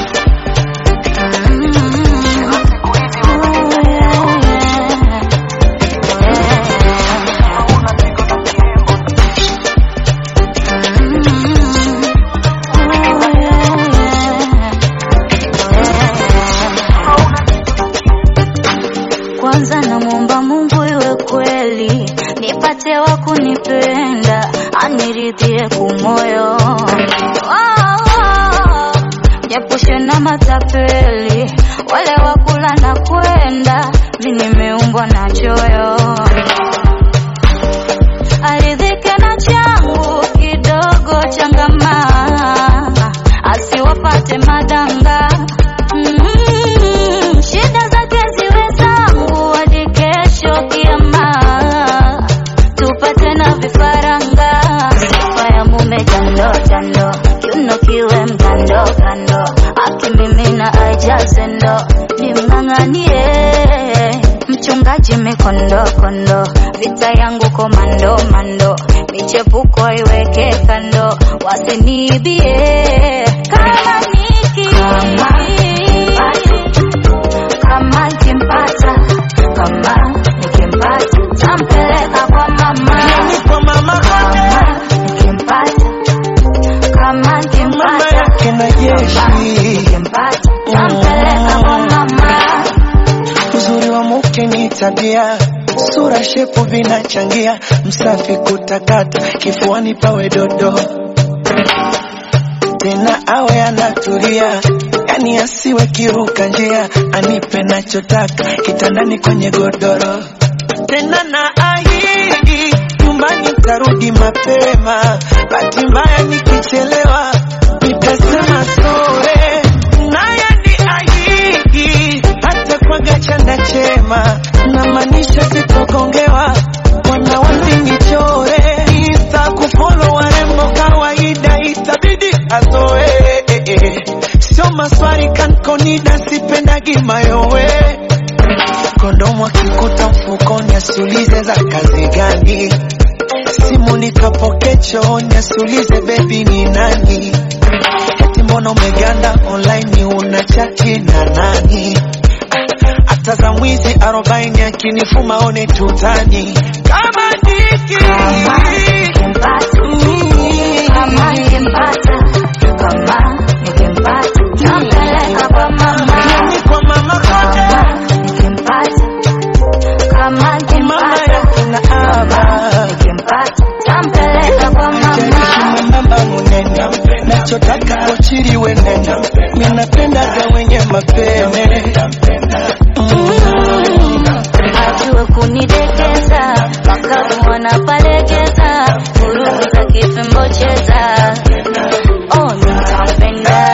Kwanza namwomba Mungu iwe kweli, nipate wa kunipenda, aniridhie kumoyo, japushe na matapeli, wale wakula na kwenda, mi nimeumbwa na choyo, aridhike na changu kidogo, changamaa, asiwapate madanga Mm, shida zake ziwe zangu hadi kesho kiama, tupate na vifaranga. Sifa ya mume jando jando, kiuno kiwe mkando kando, akimimina ajaze ndo, nimng'ang'anie mchungaji mikondo kondo, vita yangu komando mando, michepuko iweke kando, wasiniibie kama niki kama nikimpata kama nikimpata tampeleka kwa mama kwa mama kama nikimpata kama mama nikimpata yake na jeshi nikimpata tampeleka kwa mama Uzuri wa mke ni tabia, sura shepu vinachangia, msafi kutakata, kifuani pawe dodo, tena awe anatulia, yani asiwe kiruka njia, anipe nachotaka kitandani kwenye godoro, tena na ahidi nyumbani tarudi mapema, bahati mbaya nikichelewa nitasema sore, naye ni ahidi hata kwaga chanda chema, namaanisha sitogongewa wana wasinichore, insta kufolo warembo kawaida, itabidi azoe sio maswari kankonida, sipendagi mayowe kondomu akikuta mfukoni, asiulize za kazi gani, simu nikapoke chooni, asiulize bebi ni nani, eti mbona umeganda online, una chati na nani? hata za mwizi arobaini akinifuma one tutani kama niki kama nikimpata kama nikimpata tampeleka kwa mama Ni kwa mama kote kama nikimpata kama mama nikimpata yake na aba nikimpata tampeleka kwa mama jaishi mwembamba munene nachotaka kochiriwe nene minapendaga wenye mapene ajue kunidekeza mpaka mwana palegeza vurugu za kifimbo cheza oh nitampenda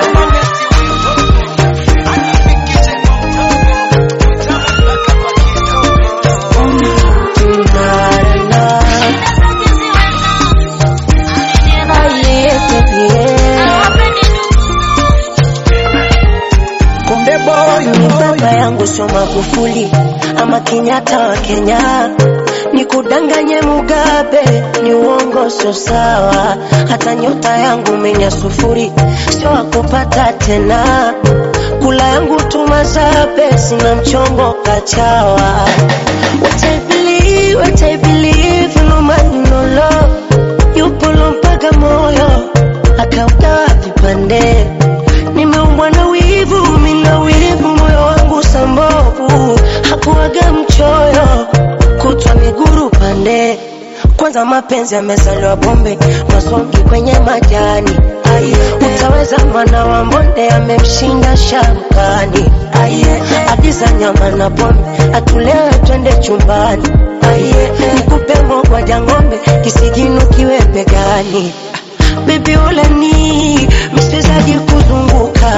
Konde boy, ni baba yangu sio Magufuli ama Kenyatta wa Kenya, ni kudanganye Mugabe, ni uongo sio sawa. Hata nyota yangu menya sufuri, sio wakupata tena. Kula yangu tumazabe, sina mchongo kachawa. What I believe, what I believe, no man no love, yupo mpaka moyo akaugawa vipande nimeumbwa na wivu, mina wivu, moyo wangu sambovu, hakuwaga mchoyo, kutwa miguru pande. Kwanza mapenzi yamezaliwa bombe, masongi kwenye majani. Ai, utaweza mwana wa mbonde amemshinda sharukani. Ai, agiza nyama na pombe, atulewe twende chumbani. Ai, nikupe mogwaja ng'ombe, kisigino kiwe begani. Baby ulani msiwezaji kuzunguka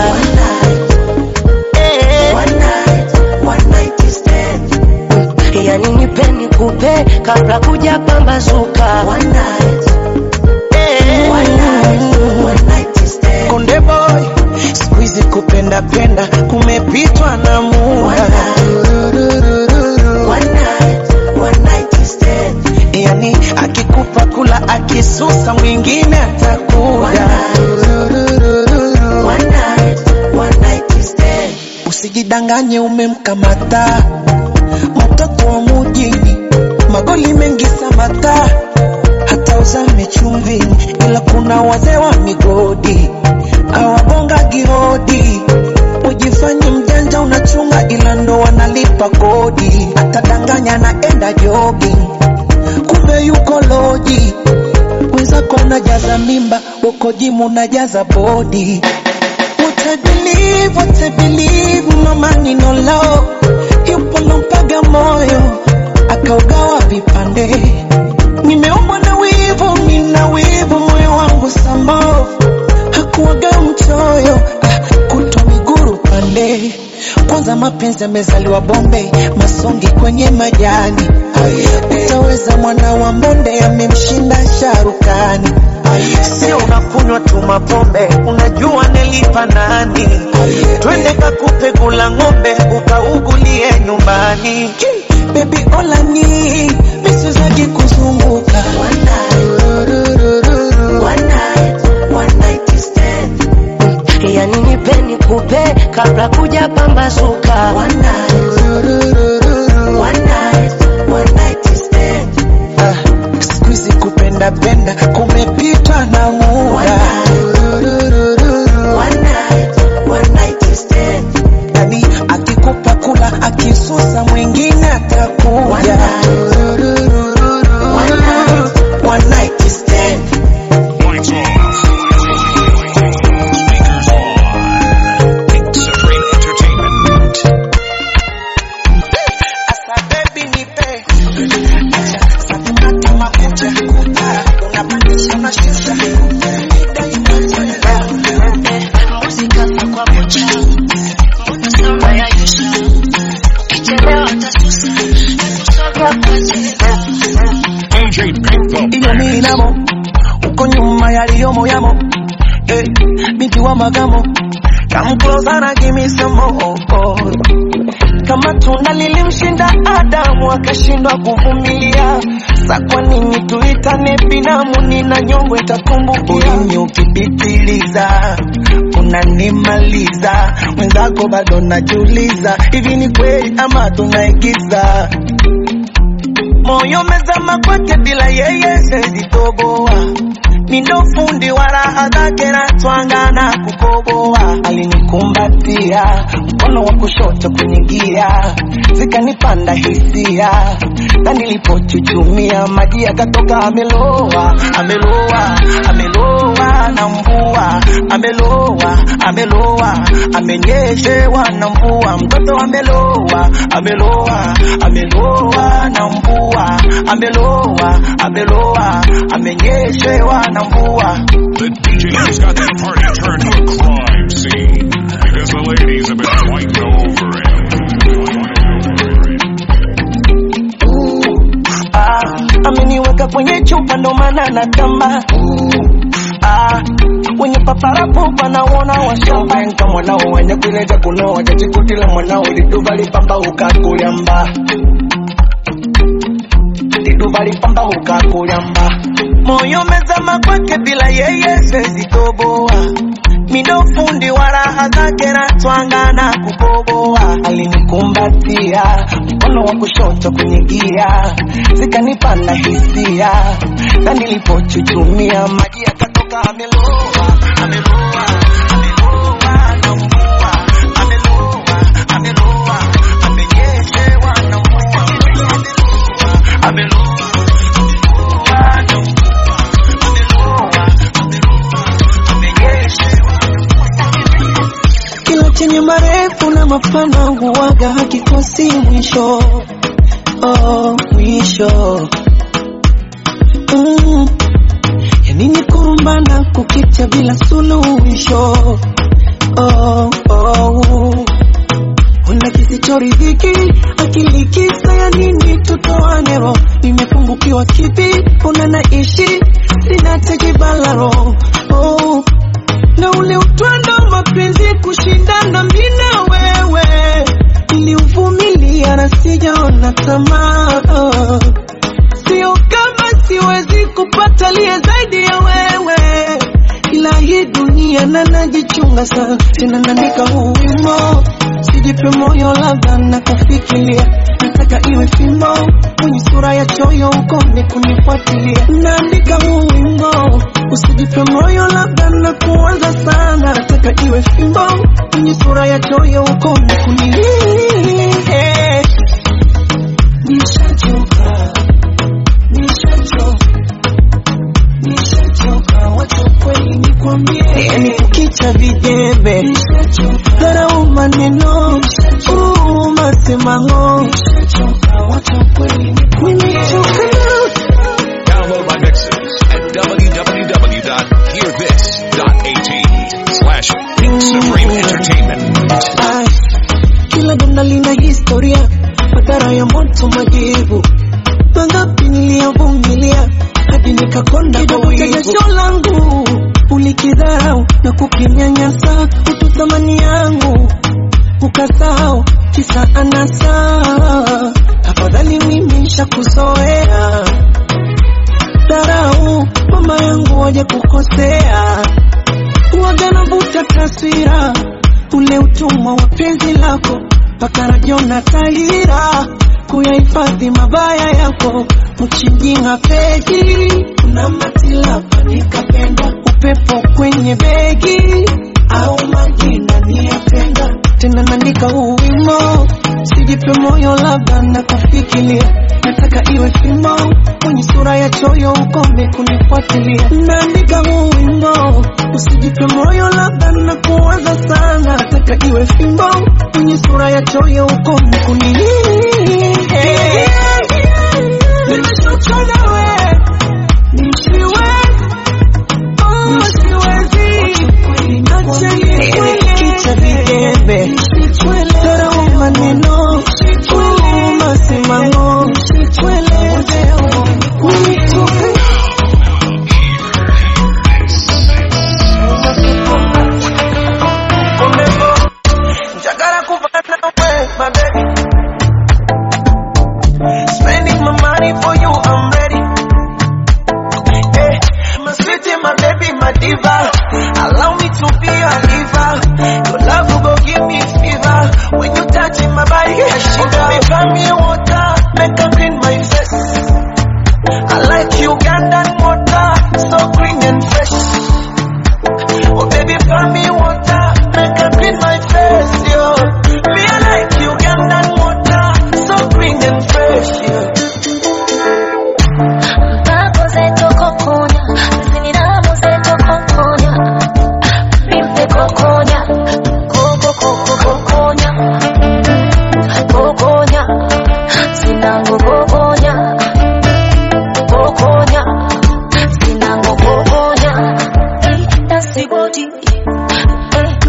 Eh. Mm, yani nipe nikupe kabla kuja pambazuka Eh. konde boy, siku hizi kupenda penda kumepitwa na muda. Yani akikupa kula akisusa mwingine atakuja. Usijidanganye umemkamata mtoto wa mujini, magoli mengi samata, hata uzame chumvini, ila kuna wazee wa migodi awabonga girodi. Ujifanye mjanja unachunga, ila ndo wanalipa kodi. Atadanganya naenda jogging, kumbe yuko loji. Wenzako unajaza mimba, uko jimu unajaza bodi. What I believe, what I believe, no money no love. Yupo lompaga moyo, akaugawa vipande. Nimeumbwa na wivu, nina wivu, moyo wangu sambo. Hakuwaga mchoyo, ah, kutwa miguru pande. Kwanza mapenzi yamezaliwa bombe, masongi kwenye majani. Utaweza mwana wa mbonde, amemshinda sharukani. Sio unakunywa tu mapombe, unajua nilipa nani? Twende kakupe gula ng'ombe, ukaugulie nyumbani. Baby olani, misizaji kuzunguka yani nipe nikupe kabla kuja pambazuka Ah, siku hizi kupenda penda kumepitwa na muda. Yani akikupa kula akisusa mwingine atakuja. One night stand. Lights off. Speakers on. Pink Supreme Entertainment. Asa baby nipe. Acha sakata makucha. Unapandisha mashusha. muzika kwa mocha mbona sura ya Yusha ukichelewa tasusa nakusoga kwa DJ Pink the iyo minamo uko nyuma yaliyomo yamo eh, binti wa magamo come closer and give me some more kama tunda lilimshinda Adamu akashindwa kuvumilia, sa kwa nini tuitane binamu? Nina nyongo itakumbukia. Ulimi ukipitiliza unanimaliza, mwenzako bado najiuliza, hivi ni kweli ama tunaigiza? moyo mezama kwake bila yeye siwezi toboa ni ndo fundi wa raha zake na twanga na kukoboa alinikumbatia mkono wa kushoto kwenye gia zikanipanda hisia na nilipochuchumia maji yakatoka ameloa ameloa ameloa na mvua ameloa ameloa amenyeshewa na mvua mtoto ameloa ameloa ameloa na mvua ameloa ameloa amenyeshewa na mvua The DJ who's got that party turned to a crime scene because the ladies have been fighting over him. ah, ameniweka kwenye chupa ndo maana natamba ah, wenye paparapo panaona washavenka mwanao wenye kuileja kunoa jachikutila mwanao liduva lipamba ukakulyamba liduva lipamba ukakulyamba moyo mezama kwake bila yeye sezitoboa mindo fundi wa raha zake na twanga na kukoboa alinikumbatia mkono wa kushoto kwenye gia zikanipanda hisia na nilipochuchumia maji yakatoka ameloa ameloa ameloa na mvua ameloa ameloa amenyeshewa na mvua ameloa ameloa na mvua ameloa ameloa amenyeshewa kila chenye marefu na mapana huwaga hakikosi mwisho oh, mwisho mm. yanini kurumbana kukicha bila suluhisho oh, oh. Una kisichoridhiki akili kisa ya nini tutoane roho nimepungukiwa kipi una naishi linatekibalaro oh. na ule utwando wa mapenzi kushindana mimi na wewe niliuvumilia na sijaona tamaa sio kama siwezi kupata liye zaidi ya wewe ila hii dunia na najichunga sana tena naandika huu wimo sijipe moyo labda na kufikiria nataka iwe fimbo kwenye sura ya choyo ukome kunifuatilia naandika huu wimbo usijipe moyo labda na kuanza sana nataka iwe fimbo kwenye sura ya choyo ukome kunilia nishachoka nishachoka nishachoka wacha kweli nikwambie yani kukicha vijembe dharau maneno uh, masemango nishachoka wacha kweli nimechoka Download my mixes at www.hearthis.at slash Pink Supreme Entertainment. Ai, kila donda lina historia, madhara ya moto, majivu mangapi niliyovumilia hadi nikakonda kwa wivu. Jasho langu ulikidharau na kukinyanyasa, utu thamani yangu ukasahau, kisa anasa. Tafadhali mimi nishakuzoea dharau, mama yangu waje kukosea waga navuta taswira ule utumwa wa penzi lako mpaka najiona tahira kuyahifadhi mabaya yako mchinjinga pegi kuna matilapa nikapenda upepo kwenye begi au majina niyapenda tena naandika huu wimo sijipe moyo labda na kufikiria nataka iwe fimo kwenye sura ya choyo ukome kunifuatilia naandika huu wimbo usijipe moyo labda na kuwaza sana nataka iwe fimbo kwenye sura ya choyo ukome kunilia nimechoka nawe nisiwezi oh, siwezi kicha vijembe dharau maneno uh, masimamo Unitoka Njagala kupata nawe, my baby. Spending my money for you, I'm ready.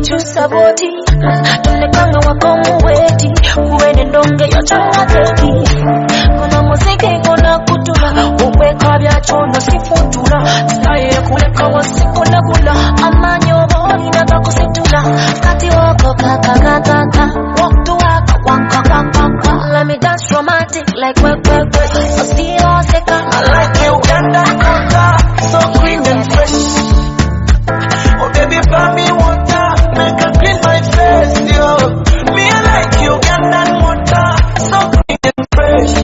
kukyusa bwoti tulekanga wakomuweti kuwene ndonge yokyangageti kono muziki gona kutula okweka byacono sifutula naye kuleka wasikulagula amaanyi oba olina gakusitula kati wako kakakakaka walk to waka waka waka waka let me dance romantic like work work work still oseka I like you, Uganda, Uganda, so clean and fresh. Oh baby, buy me water, make her clean my face, yo. Me I like you, Uganda, water, so clean and fresh.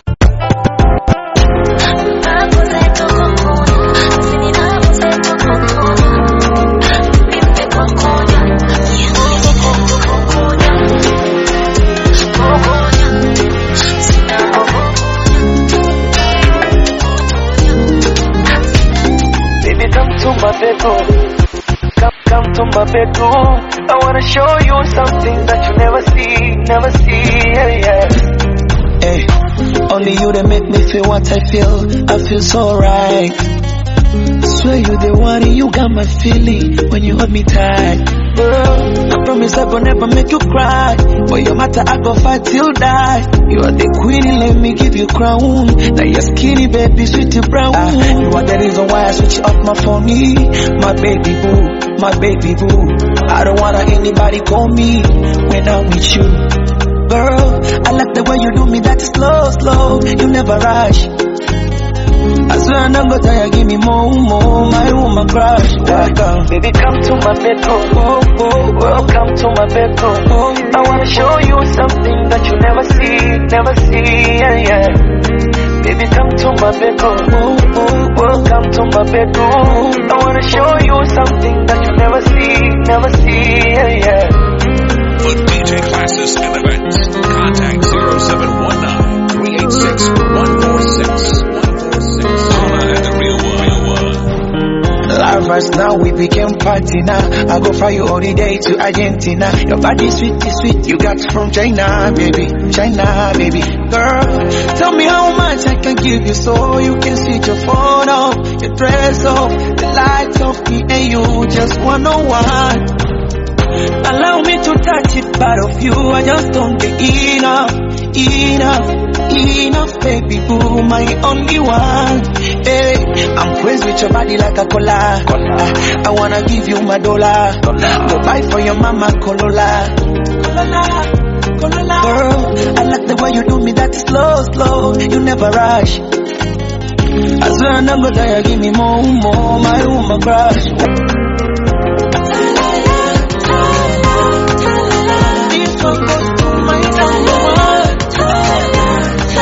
Baby, come to my bedroom. Come, come to my bedroom. I wanna show you something that you never see, never see. Yeah, yeah. Hey, only you that make me feel what I feel. I feel so right. Swear you the one, and you got my feeling when you hold me tight. Girl, I promise I gon' never make you cry. For your matter, I go fight till die. You are the queen, let me give you crown. Now you're skinny, baby, sweet and brown. Ah, you are the reason why I switch off my phone. My baby boo, my baby boo. I don't wanna anybody call me when I'm with you. Girl, I like the way you do me that slow, slow. You never rush. I swear I'm not gonna tire, give me more, more, my woman crush. Welcome, baby, come to my bedroom. Oh, oh, welcome to my bedroom. Oh, I wanna show you something that you never see, never see, yeah, yeah. Baby, come to my bedroom. Oh, oh, welcome to my bedroom. I wanna show you something that you never see, never see, yeah, yeah. For DJ classes and events, contact 0719 386 146 Holla at the real one. Real one. Lovers now we became party now. I go fly you all the day to Argentina. Your body sweet is sweet. You got from China, baby. China, baby. Girl, tell me how much I can give you so you can switch your phone off, your dress off, the lights off me and you just one on one. Allow me to touch it, but of you I just don't get enough, enough, enough, baby boo, my only one. Hey, I'm crazy with your body like a cola. I, I wanna give you my dollar. Go buy for your mama Corolla. Corolla. Corolla. Girl, I like the way you do me that slow, slow. You never rush. I swear I'm not gonna tire, give me more, more, my woman crush. This one goes to my number one.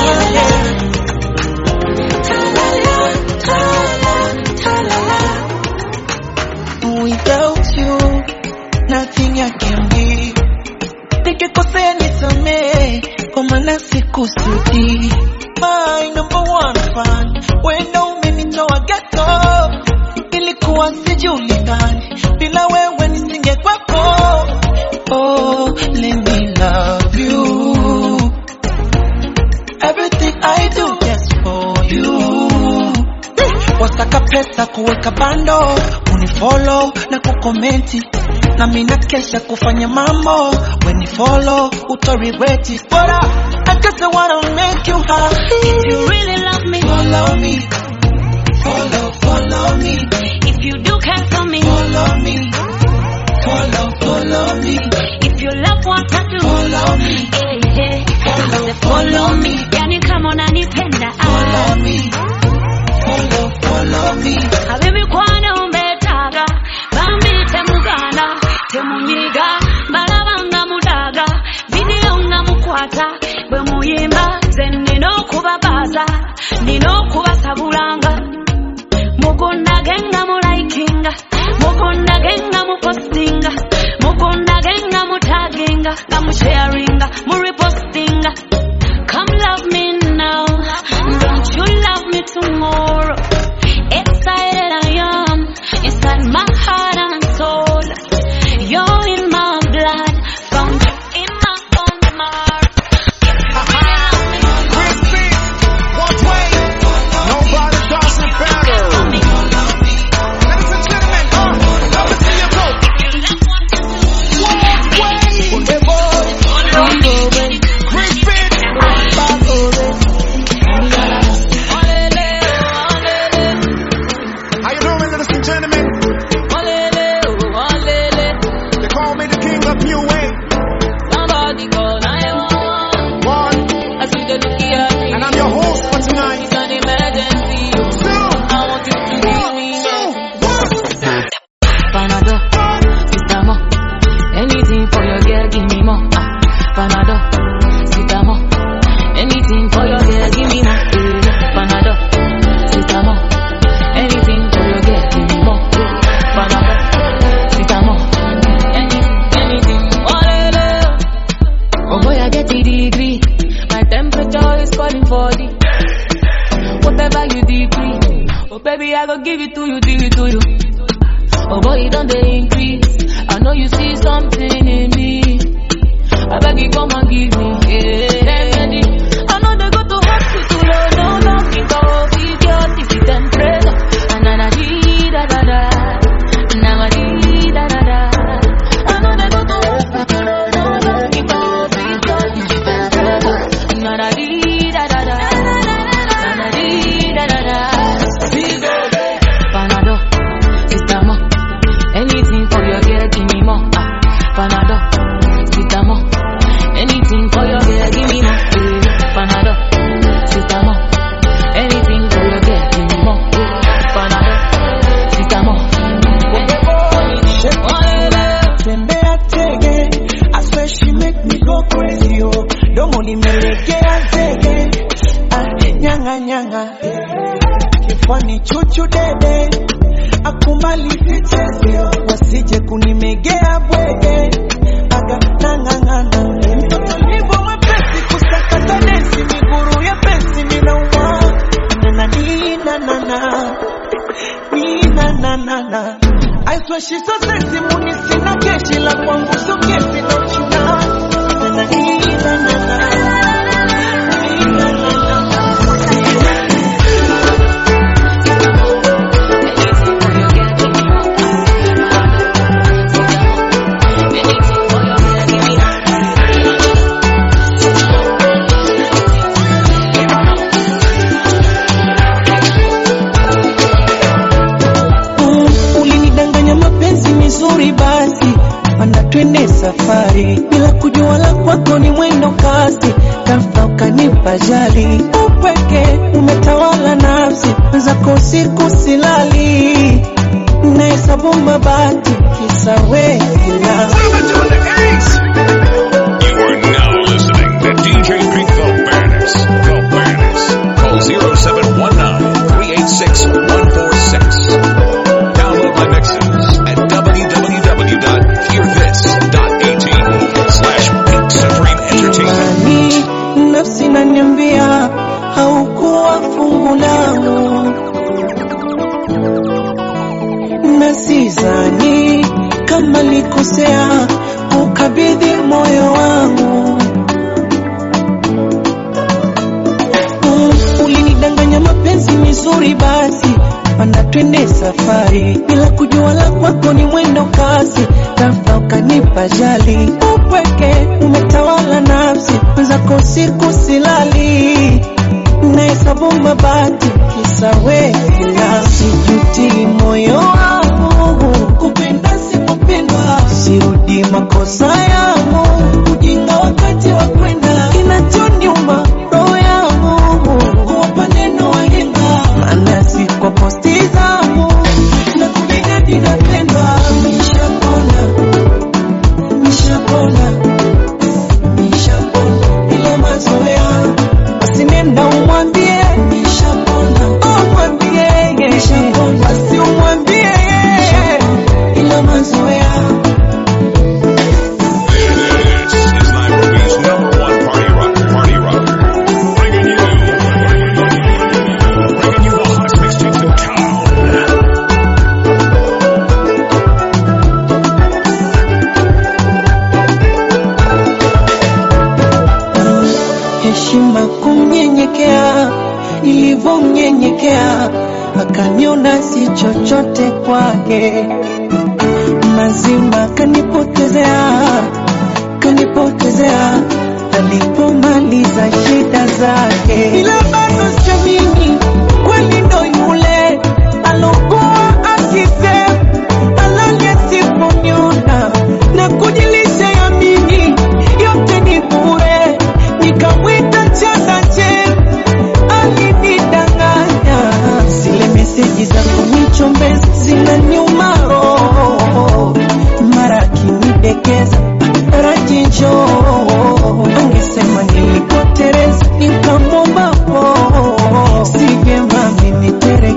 Without you, nothing I can be. Nikikosea nisamee, kwa maana sikusudi. My number one fan, wenda umenitoa ghetto, ilikuwa sijulikani, bila wewe nisingekuwepo. Oh, let me love you. Everything I do just for you. Wasaka pesa kuweka bando, unifollow na kukomenti na mina kesha kufanya mambo when you follow utorigret it but I, I guess I wanna make you happy If you really love me, follow me follow follow me if you do care for me, follow me follow follow me if you love what I do, follow me eh, eh, I say follow me. Yani kama unanipenda, follow ah, me follow follow me ab'emikwano mbeetaaga bambi temugana temunyiga mbalaba nga mudaaga vidiyo nga mukwata bwe muyimba ze nina okubabaaza nina okubasabulanga mugondage nga mulaikinga mugondage nga mupostinga mugondage nga mutaginga nga musharinga murepostinga come love me now don't you love me tomorrow excited I am inside my heart and soul you're in my blood found in my bone marrow Nobody does it better. Ladies and gentlemen, uh, love to see you I go give it to you, give it to you. Oh boy, you don't they increase. I know you see something in me. I beg you come and give me. Yeah. Remedy. I know they go to hospital, oh no, no, think I will be your ticket temperature. And na na dee da da da. Na na dee da da da. I know they go to hospital, oh no, no, think I will be your ticket temperature. Na na dee da da da. Na na dee da da da. Panadol, sister mo. Anything for your girl, give me more. Ah, Panadol, sister mo. Anything for your girl, give me more. Eh, Panadol, sister mo. Anything for your girl, give me more. Eh, Panadol, sister mo. tembea tege I swear she make me go crazy oh domo limelegea zege ah, nyanga nyanga kifani chuchu dede akumali vichezeo wasije kunimegea bwege aga nangangana mtoto nivo mwepesi kusakata desi miguru ya pesi minauma nananina nana nina na na na I swear she's so sexy muni sina keshi la kwangu so kesi no chuna na na na na na Mm, ulinidanganya mapenzi mizuri basi panda twende safari bila kujua la kwako ni mwendo kasi ghafla ukanipa jali upweke umetawala nafsi zako usiku silali nahesabu mabati kisa wewe You are now listening to DJ Pink the Baddest. The Baddest. Call 0719-386-146. Download my mixes at www.hearthis.at slash Pink Supreme Entertainment. imani nafsi naniambia haukuwa fungu langu na sizani kama likosea kukabidhi moyo wangu Mm, ulinidanganya mapenzi mizuri basi panda twende safari bila kujua la kwako ni mwendo kasi ghafla ukanipa jali upweke umetawala nafsi zako siku silali nahesabu mabati kisa wela sijuti moyo wangu kupenda sikupendwa sirudi makosa yangu ujinga wakati wa kwenda kinachoniuma roho yangu kuwapa neno wahenga maana si kwa posti zangu na kubigadi napendwa nishapona nishapona nishapona ila mazoea basi nenda umwambie nishapona umwambie basi umwambie ila mazoea This is Nairobi's number one party rocker, party rocker. Bringing you, bringing you the hottest mixtapes in town. heshima kumnyenyekea, nilivyomnyenyekea akaniona si chochote kwake, mazima kanipotezea, kanipotezea alipomaliza shida zake, ila bado siamini kweli ndo yule alokuwa akisema alale siponiona na kujilisha yamini yote ni bure, nikamwita chandache alinidanganya, zile meseji za kunichombeza zinaniuma roho, mara akinidekeza rajinjo angesema nilipotereza nikamwomba po si vyema mimi tere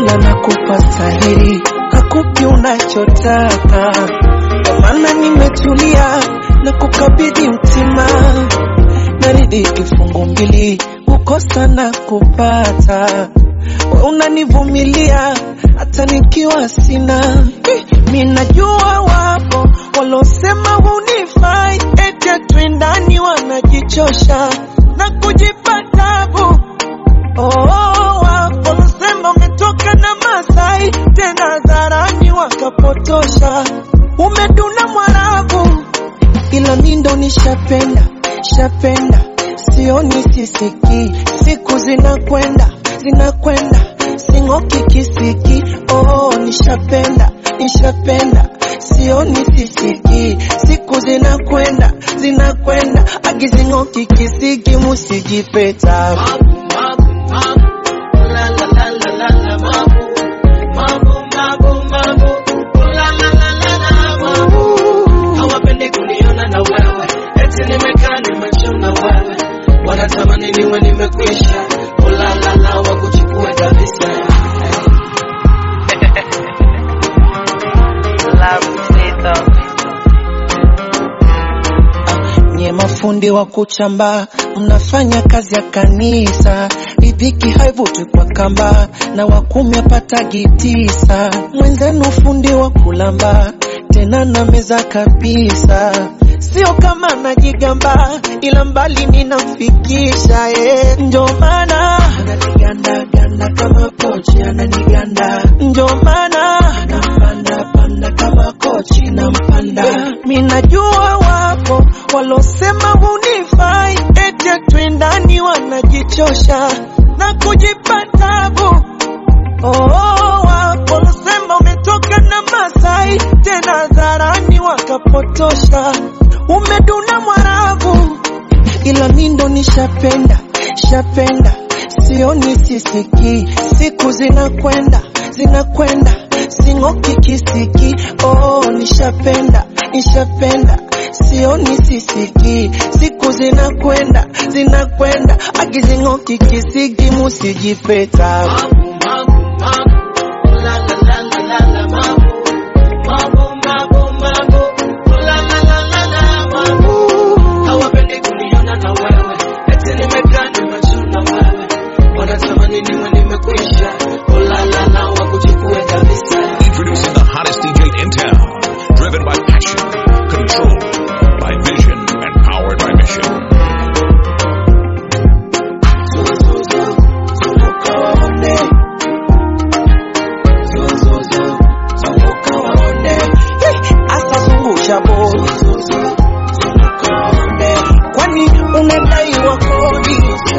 Mola nakupa stahiri, hakupi unachotaka, kwa maana nimetulia na kukabidhi mtima, naridi kifungu mbili, kukosa na kupata, we unanivumilia hata nikiwa sina. Eh, Mi najua wapo walosema hunifai, eti twendani, wanajichosha na kujipa tabu Oh, waposema umetoka na Masai tena hadharani wakapotosha, umeduna Mwarabu, ila mi ndo nishapenda shapenda, sioni sisiki, siku zinakwenda zinakwenda, sing'oki kisiki. Oh, nishapenda nishapenda, sioni sisiki, siku zinakwenda zinakwenda, agizing'oki kisiki, musijipeta hawapendi kuniona na wewe, eti nimekaa nimechuna wewe, wanatamani niwe nimekwisha, ulalala wakuchukue kabisa. nye mafundi wa kuchamba, mnafanya kazi ya kanisa, riziki haivutwi kwa kamba, na wakumi apatagi tisa. Mwenzenu fundi wa kulamba, tena na meza kabisa, sio kama najigamba, ila mbali ninamfikisha eh. Ndio maana ananiganda ganda kama pochi, ananiganda ndio maana nampanda panda kama kochi nampanda. Mi najua wapo walosema hunifai, eti twendani, wanajichosha na kujipa tabu. Oh, wapo walosema umetoka na Masai tena hadharani wakapotosha, umeduna Mwarabu, ila mi ndo nishapenda shapenda, sioni sisiki, siku zinakwenda zinakwenda, sing'oki kisiki. Oh, nishapenda nishapenda, sioni sisiki, siku zinakwenda zinakwenda, agizing'oki kisiki, musijipeta hawapendi kuniona na wewe, eti nimekaa nimechuna wewe, wanatamani niwe nimekwisha, ulalala wakuchukue kabisa. Introducing the hottest DJ in town. Driven by passion, controlled by vision, and powered by mission. Asa zungusha bodi, kwani unadaiwa kodi?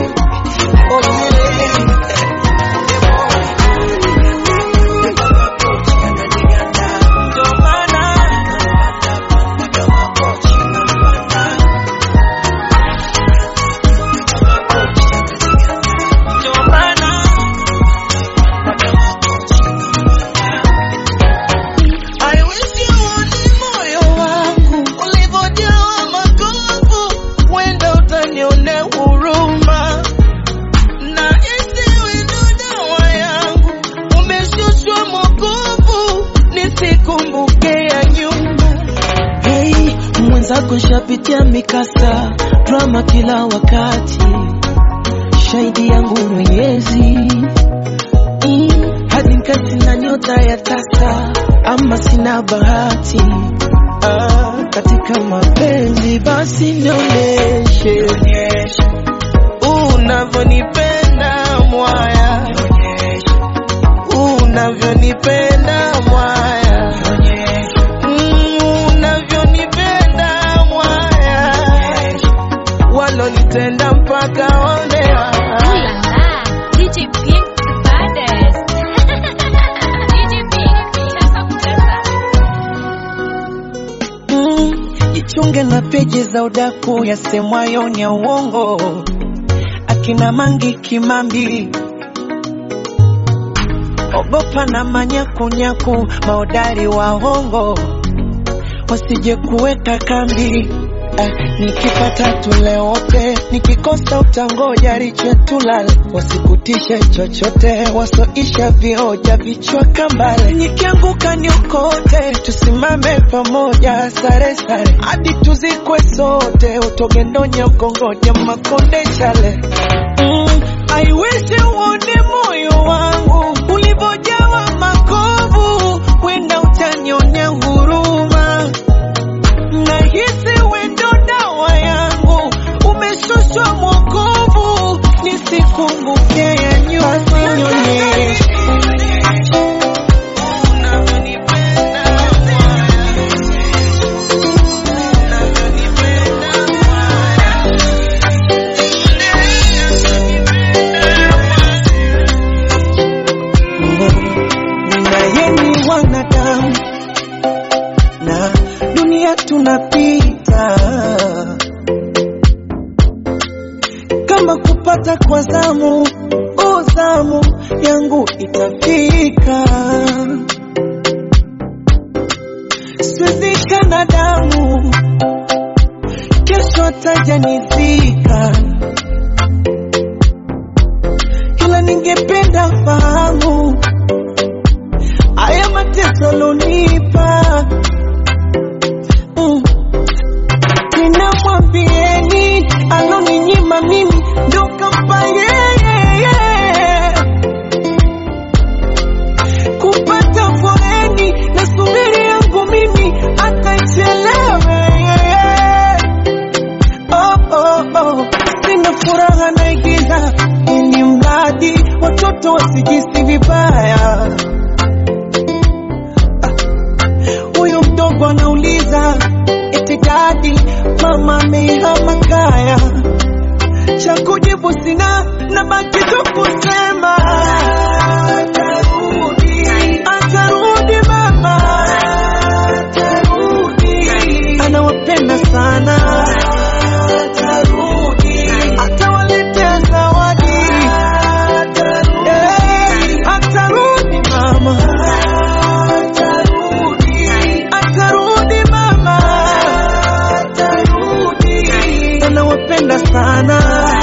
I wish you uone moyo wangu ulivyojawa makovu, wenda utanionea huruma na isiwe ndo dawa yangu, umeshushwa mokovu nisikumbuke ya nyuma. Hey, mwenzako shapitia mikasa drama kila wakati, shahidi yangu Mwenyezi Mm, hadi nkasi na nyota ya tasa ama sina bahati ah, katika mapenzi basi nionyeshe unavyonipenda mwaya unavyonipenda mwaya Mm, unavyonipenda mwaya walonitenda mpaka waonewa DJ Pink the baddest. DJ Pink, cheza kucheza. Mm, jichunge na peji za udaku yasemwayo ni ya uongo, akina Mangi Kimambi, ogopa na manyakunyaku, maodari wa hongo wasije kuweka kambi. eh, nikipata tule wote, nikikosa utangoja riche tulale, wasikutishe chochote, wasoisha vioja vichwa kambale, nikianguka niokote, tusimame pamoja, sare sare hadi tuzikwe sote, utogendonya ukongoja makonde chale mm, I wish uone moyo wangu ulivyojawa makovu, wenda utanionea huruma nahisi wendo dawa yangu umeshushwa mwokovu, nisikumbuke ya nyuma nionyeshe naye ni wanadamu na dunia tunapita kama kupata kwa zamu o zamu yangu itafika swizika na damu kesho atajanizika ila ningependa fahamu haya mateso lonipa mm. ninamwambieni aloninyima mimi ndo kampa yeye kupata foreni na subiri yangu mimi atachelewe oh, oh, oh. sina furaha naigiza ili mradi watoto wasijisi vibaya huyu mdogo anauliza eti dadi mama amehama kaya cha kujibu sina na baki tu kusema atarudi atarudi mama atarudi anawapenda sana atarudi atawaletea zawadi Eh, atarudi mama atarudi atarudi mama atarudi anawapenda sana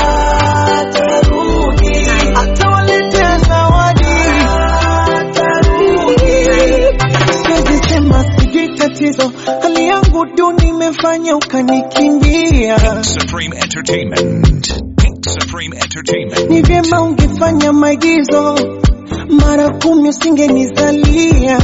atarudi atawaletea zawadi atarudi siwezi sema sijui tatizo hali yangu duni imefanya ukanikimbia Supreme Entertainment. Pink Supreme Entertainment. ni vyema ungefanya maigizo mara kumi usingenizalia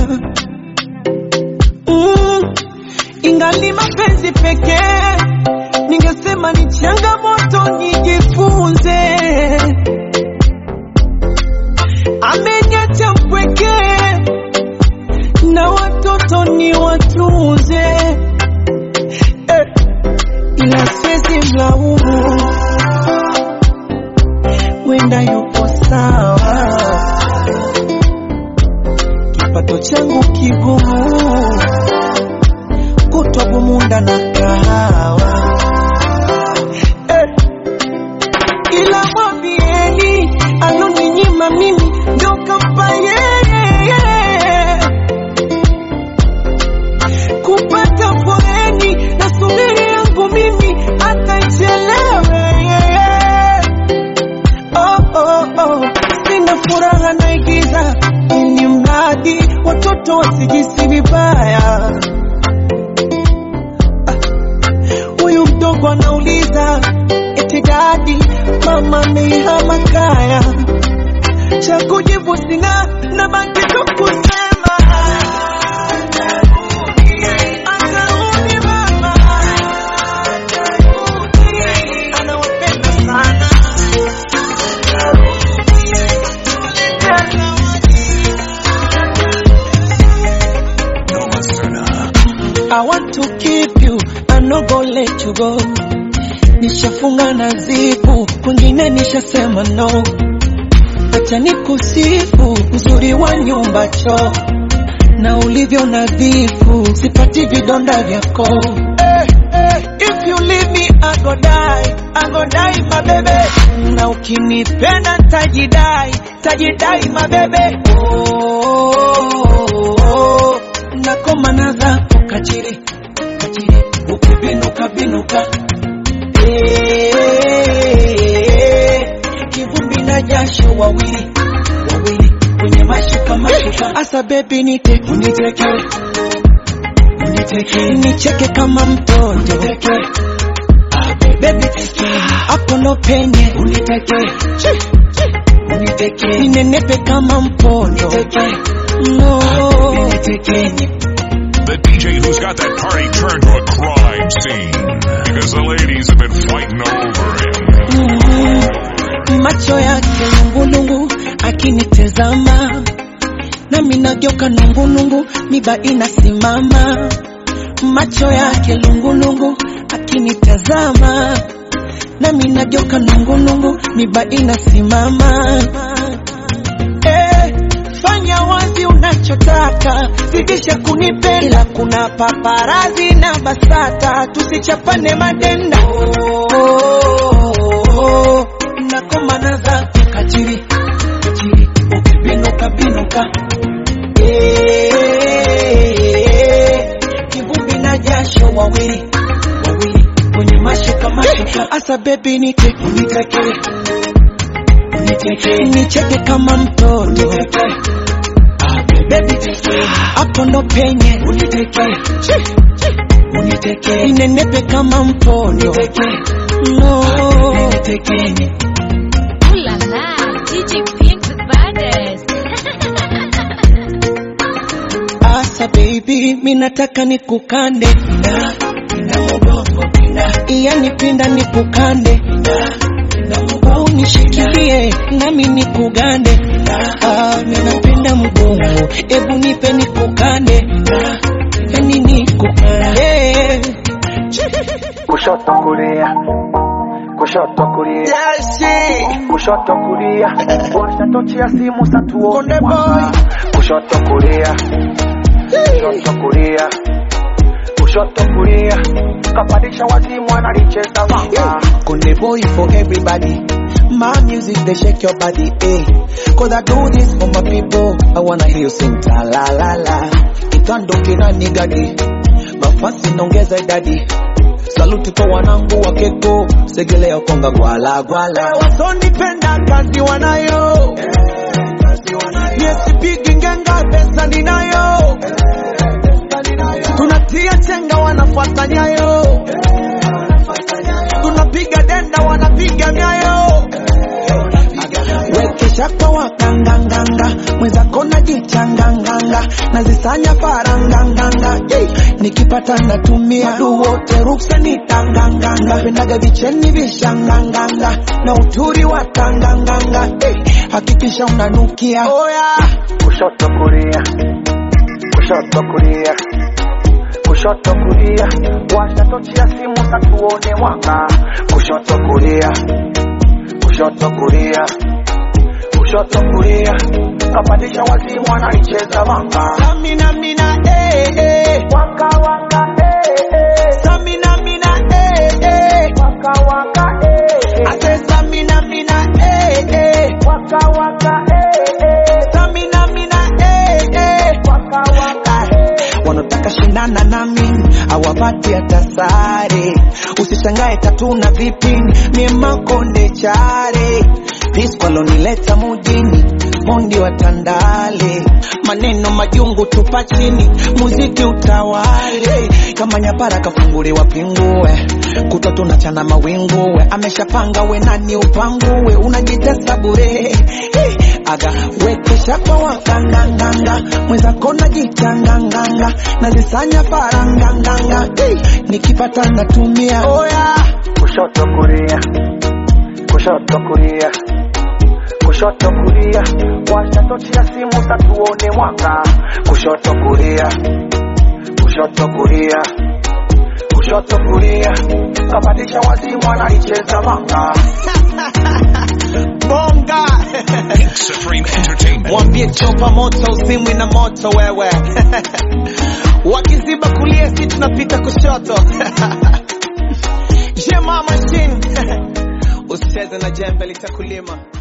mm, ingali mapenzi pekee ningesema ni changamoto nijifunze ameniacha mpwekee na watoto ni watunze eh, ila siwezi mlaumu wenda yupo sawa, kipato changu kigumu, kutwa bumunda na kahawa eh. Ila mwambieni aloninyima mimi ndo kampa yeye kupata foreni na subiri yangu mimi atachelewe oh, oh, oh. Sina furaha naigiza ili mradi watoto wasijisi vibaya. Ah, Huyu mdogo anauliza eti dadi, mama amehama kaya. Cha kujibu sina, na baki tu kusema atarudi mama, anawapenda sana. I want to keep you, I no go let you go. Nishafunga na zipu, kwingine nishasema no. Acha nikusifu uzuri wa nyumba choo na ulivyo nadhifu, sipati vidonda vyako. Eh, eh, if you leave me I go die, I go die my baby. Na ukinipenda tajidai, tajidai my baby. Oh, oh, oh. Nakomana zako kachiri, kachiri, ukibinuka binuka binuka Eh, kivumbi na jasho wawili wawili kwenye mashuka mashuka asa bebi nite uniteke uniteke nicheke kama mtoto uniteke Baby, hapo ndo penye uniteke uniteke ninenepe kama mpondo no unitekeni The DJ who's got that party turned to a crime scene because the ladies have been fighting over him. Mm, macho yake lungulungu akinitezama nami nageuka nungulungu miba inasimama macho yake lungulungu akinitazama nami nageuka nungulungu miba inasimama eh, fanya wazi unachotaka zidisha kunipenda ila kuna paparazi na basata tusichapane madenda oh, oh, oh, nakomana zako kachiri kachiri ukibinuka binuka Eh, kivumbi na jasho wawili wawili kwenye mashuka mashuka asa bebi nite uniteke uniteke nicheke kama mtoto uniteke Baby, hapo ndo penye uniteke uniteke ninenepe kama mpondo no unitekeni Ooh la la, DJ Pink the baddest. asa baby mi nataka nikukande na na mgongo pinda yani pinda nikukande na na mgongo unishikilie nami nikugande ah mi napenda mgongo ebu nipe nikukande na yani nikukande kushoto kulia kushoto kulia kushoto kulia washa tochi ya simu satuone kushoto kulia kushoto kulia kushoto kulia kapandisha wazimu analicheza manga Konde boy for everybody. My music they shake your body, eh? Cause I do this for my people. I wanna hear you sing ta la la la. Itandoke na nigadi. Mafasi nongeza idadi. Saluti kwa wanangu wa keko. Segelea konga gwala gwala. Wasonipenda kazi wanayo. Yesipigi ngenga pesa ninayo. Tunatia chenga wanafuata nyayo. Tunapiga denda wanapiga nyayo. Wekesha kwa wakanganganga, mwenzako najichanganganga, nazisanya faranganganga, hey. nikipata natumia wadu wote ruksa nitanganganga, napendaga vicheni vishanganganga na uturi wa tanganganga, hey. hakikisha unanukia oh, yeah. kushoto kulia kushoto kulia kushoto kulia washa tochi ya simu satuone mwanga kushoto kulia kushoto kulia kushoto kulia kapandisha wazimu anaicheza manga Samina mina eh eh waka waka eh eh Samina mina eh eh waka waka eh eh Ate samina mina eh eh waka waka eh eh Samina mina eh eh waka waka wanataka shindana nami awapati hata sare usishangae tatuna vipini mie makonde chare piskwalonileta mujini mondi wa tandale maneno majungu tupa chini muziki utawale kama nyapara kafunguliwa pingue kutwa tunachana mawinguwe ameshapanga we nani upanguwe unajitesa bure hey, aga wekesha kwa wakanganganga mwenzako najichanganganga nazisanya faranganganga hey, nikipata natumia oh, yeah. kushoto kulia kushoto kulia kushoto kulia washa tochi ya simu tatuone mwanga kushoto kulia kushoto kulia kushoto kulia kapandisha wazimu anaicheza manga bonga Supreme Entertainment. mwambie chopa moto usimwi na moto wewe wakiziba kulia si tunapita kushoto jema machine usicheze na jembe litakulima